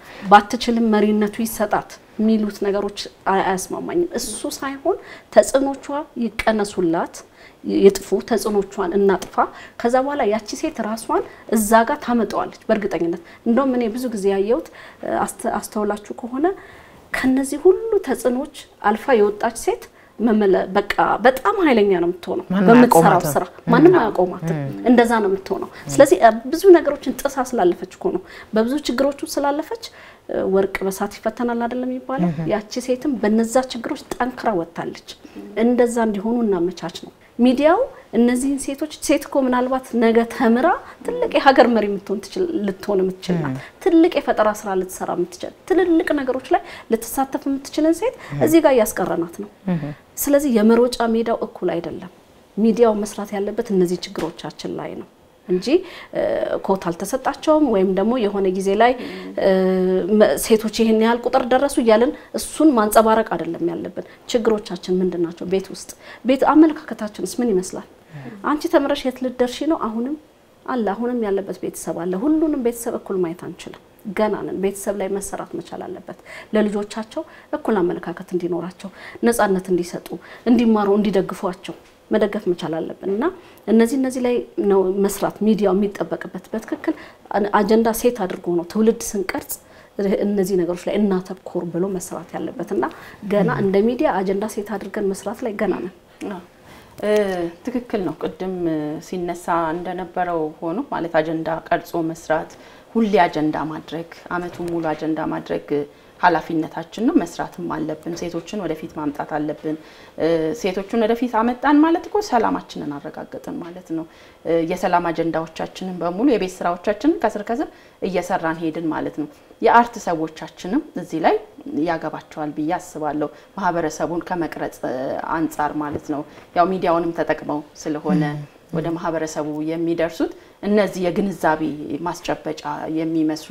ባትችልም መሪነቱ ይሰጣት የሚሉት ነገሮች አይ- አያስማማኝም። እሱ ሳይሆን ተጽዕኖቿ ይቀነሱላት፣ ይጥፉ፣ ተጽዕኖቿን እናጥፋ። ከዛ በኋላ ያቺ ሴት ራሷን እዛ ጋር ታመጣዋለች በእርግጠኝነት። እንደውም እኔ ብዙ ጊዜ ያየሁት እ፣ አስተ- አስተውላችሁ ከሆነ ከነዚህ ሁሉ ተጽዕኖች አልፋ የወጣች ሴት መመለ በቃ በጣም ኃይለኛ ነው የምትሆነው ማንም በምትሰራው አያቆማትም። ስራ ማንም አያቆማትም። እንደዛ ነው የምትሆነው። ስለዚህ እ፣ ብዙ ነገሮችን ጥሳ ስላለፈች እኮ ነው በብዙ ችግሮች ውስጥ ስላለፈች እ፣ ወርቅ በሳት ይፈተናል አይደለም የሚባለው። ያቺ ሴትም በነዛ ችግሮች ጠንክራ ወጥታለች። እንደዛ እንዲሆኑ እናመቻች ነው ሚዲያው እነዚህን ሴቶች ሴት እኮ ምናልባት ነገ ተምራ ትልቅ የሀገር መሪ የምትሆን ትችል ልትሆን የምትችል ናት። ትልቅ የፈጠራ ስራ ልትሰራ የምትችል ትልልቅ ነገሮች ላይ ልትሳተፍ የምትችልን ሴት እዚህ ጋር እያስቀረናት ነው። ስለዚህ የመሮጫ ሜዳው እኩል አይደለም። ሚዲያው መስራት ያለበት እነዚህ ችግሮቻችን ላይ ነው እንጂ እ፣ ኮታ አልተሰጣቸውም ወይም ደግሞ የሆነ ጊዜ ላይ እ፣ መ- ሴቶች ይህን ያህል ቁጥር ደረሱ እያለን እሱን ማንጸባረቅ አይደለም ያለብን። ችግሮቻችን ምንድን ናቸው? ቤት ውስጥ ቤት አመለካከታችንስ ምን ይመስላል? አንቺ ተምረሽ የት ልትደርሺ ነው? አሁንም አለ አሁንም ያለበት ቤተሰብ አለ። ሁሉንም ቤተሰብ እኩል ማየት አንችልም። ገና ነን። ቤተሰብ ላይ መሰራት መቻል አለበት። ለልጆቻቸው እኩል አመለካከት እንዲኖራቸው፣ ነጻነት እንዲሰጡ፣ እንዲማሩ፣ እንዲደግፏቸው መደገፍ መቻል አለብን እና እነዚህ እነዚህ ላይ ነው መስራት ሚዲያው የሚጠበቅበት። በትክክል አጀንዳ ሴት አድርጎ ነው ትውልድ ስንቀርጽ እነዚህ ነገሮች ላይ እናተኮር ብሎ መስራት ያለበት እና ገና እንደ ሚዲያ አጀንዳ ሴት አድርገን መስራት ላይ ገና ነን። አዎ፣ እ፣ ትክክል ነው። ቅድም እ፣ ሲነሳ እንደነበረው ሆኖ ማለት አጀንዳ ቀርጾ መስራት፣ ሁሌ አጀንዳ ማድረግ፣ አመቱን ሙሉ አጀንዳ ማድረግ እ፣ ኃላፊነታችን ነው። መስራትም አለብን። ሴቶችን ወደፊት ማምጣት አለብን። እ፣ ሴቶችን ወደፊት አመጣን ማለት እኮ ሰላማችንን አረጋገጥን ማለት ነው። እ፣ የሰላም አጀንዳዎቻችንን በሙሉ የቤት ስራዎቻችንን ከስር ከስር እየሰራን ሄድን ማለት ነው። የአርት ሰዎቻችንም እዚህ ላይ ያገባቸዋል ብዬ አስባለሁ። ማህበረሰቡን ከመቅረጽ እ፣ አንጻር ማለት ነው። ያው ሚዲያውንም ተጠቅመው ስለሆነ ወደ ማህበረሰቡ የሚደርሱት እነዚህ የግንዛቤ ማስጨበጫ የሚመስሉ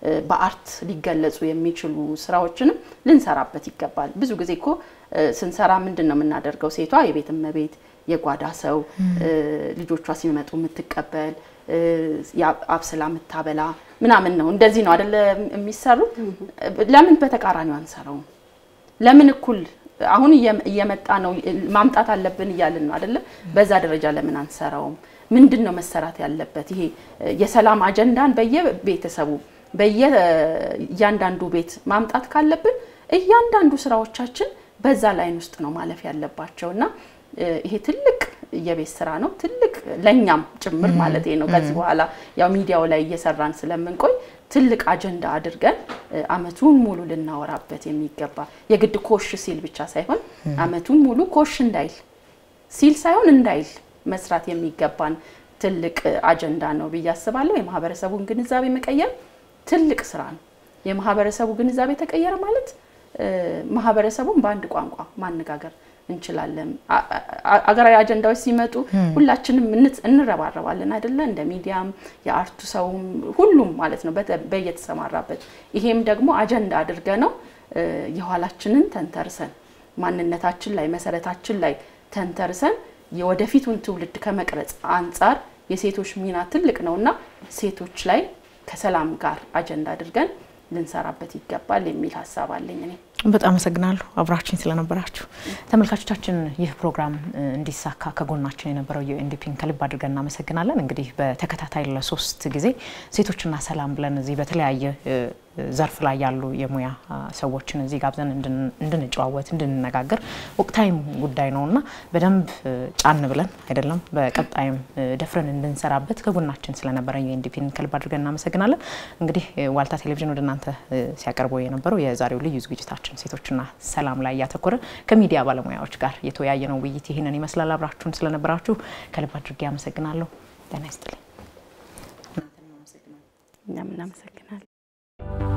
በአርት ሊገለጹ የሚችሉ ስራዎችንም ልንሰራበት ይገባል። ብዙ ጊዜ እኮ ስንሰራ ምንድን ነው የምናደርገው? ሴቷ የቤት እመቤት፣ የጓዳ ሰው፣ ልጆቿ ሲመጡ የምትቀበል፣ አብስላ የምታበላ ምናምን ነው። እንደዚህ ነው አደለ የሚሰሩት። ለምን በተቃራኒው አንሰራውም? ለምን እኩል አሁን እየመጣ ነው ማምጣት አለብን እያልን ነው አደለ? በዛ ደረጃ ለምን አንሰራውም? ምንድን ነው መሰራት ያለበት? ይሄ የሰላም አጀንዳን በየቤተሰቡ በየእያንዳንዱ ቤት ማምጣት ካለብን እያንዳንዱ ስራዎቻችን በዛ ላይን ውስጥ ነው ማለፍ ያለባቸው እና ይሄ ትልቅ የቤት ስራ ነው። ትልቅ ለእኛም ጭምር ማለት ነው። ከዚህ በኋላ ያው ሚዲያው ላይ እየሰራን ስለምንቆይ ትልቅ አጀንዳ አድርገን አመቱን ሙሉ ልናወራበት የሚገባ የግድ ኮሽ ሲል ብቻ ሳይሆን አመቱን ሙሉ ኮሽ እንዳይል ሲል ሳይሆን እንዳይል መስራት የሚገባን ትልቅ አጀንዳ ነው ብዬ አስባለሁ። የማህበረሰቡን ግንዛቤ መቀየር ትልቅ ስራ ነው። የማህበረሰቡ ግንዛቤ ተቀየረ ማለት ማህበረሰቡን በአንድ ቋንቋ ማነጋገር እንችላለን። አገራዊ አጀንዳዎች ሲመጡ ሁላችንም እንረባረባለን አይደለ? እንደ ሚዲያም የአርቱ ሰውም ሁሉም ማለት ነው በየተሰማራበት። ይሄም ደግሞ አጀንዳ አድርገ ነው የኋላችንን ተንተርሰን ማንነታችን ላይ መሰረታችን ላይ ተንተርሰን የወደፊቱን ትውልድ ከመቅረጽ አንጻር የሴቶች ሚና ትልቅ ነው እና ሴቶች ላይ ከሰላም ጋር አጀንዳ አድርገን ልንሰራበት ይገባል የሚል ሀሳብ አለኝ እኔ። በጣም አመሰግናለሁ አብራችን ስለነበራችሁ። ተመልካቾቻችን ይህ ፕሮግራም እንዲሳካ ከጎናችን የነበረው የኤንዲፒን ከልብ አድርገን እናመሰግናለን። እንግዲህ በተከታታይ ለሶስት ጊዜ ሴቶችና ሰላም ብለን እዚህ በተለያየ ዘርፍ ላይ ያሉ የሙያ ሰዎችን እዚህ ጋብዘን እንድንጨዋወት እንድንነጋገር ወቅታዊም ጉዳይ ነው እና በደንብ ጫን ብለን አይደለም በቀጣይም ደፍረን እንድንሰራበት ከጎናችን ስለነበረ የኤንዲፒን ከልብ አድርገን እናመሰግናለን። እንግዲህ ዋልታ ቴሌቪዥን ወደ እናንተ ሲያቀርበው የነበረው የዛሬው ልዩ ዝግጅታችን ሴቶችና ሰላም ላይ እያተኮረ ከሚዲያ ባለሙያዎች ጋር የተወያየ ነው ውይይት ይህንን ይመስላል። አብራችሁን ስለነበራችሁ ከልብ አድርጌ አመሰግናለሁ። ጤና ይስጥልኝ። እኛም እናመሰግናለን።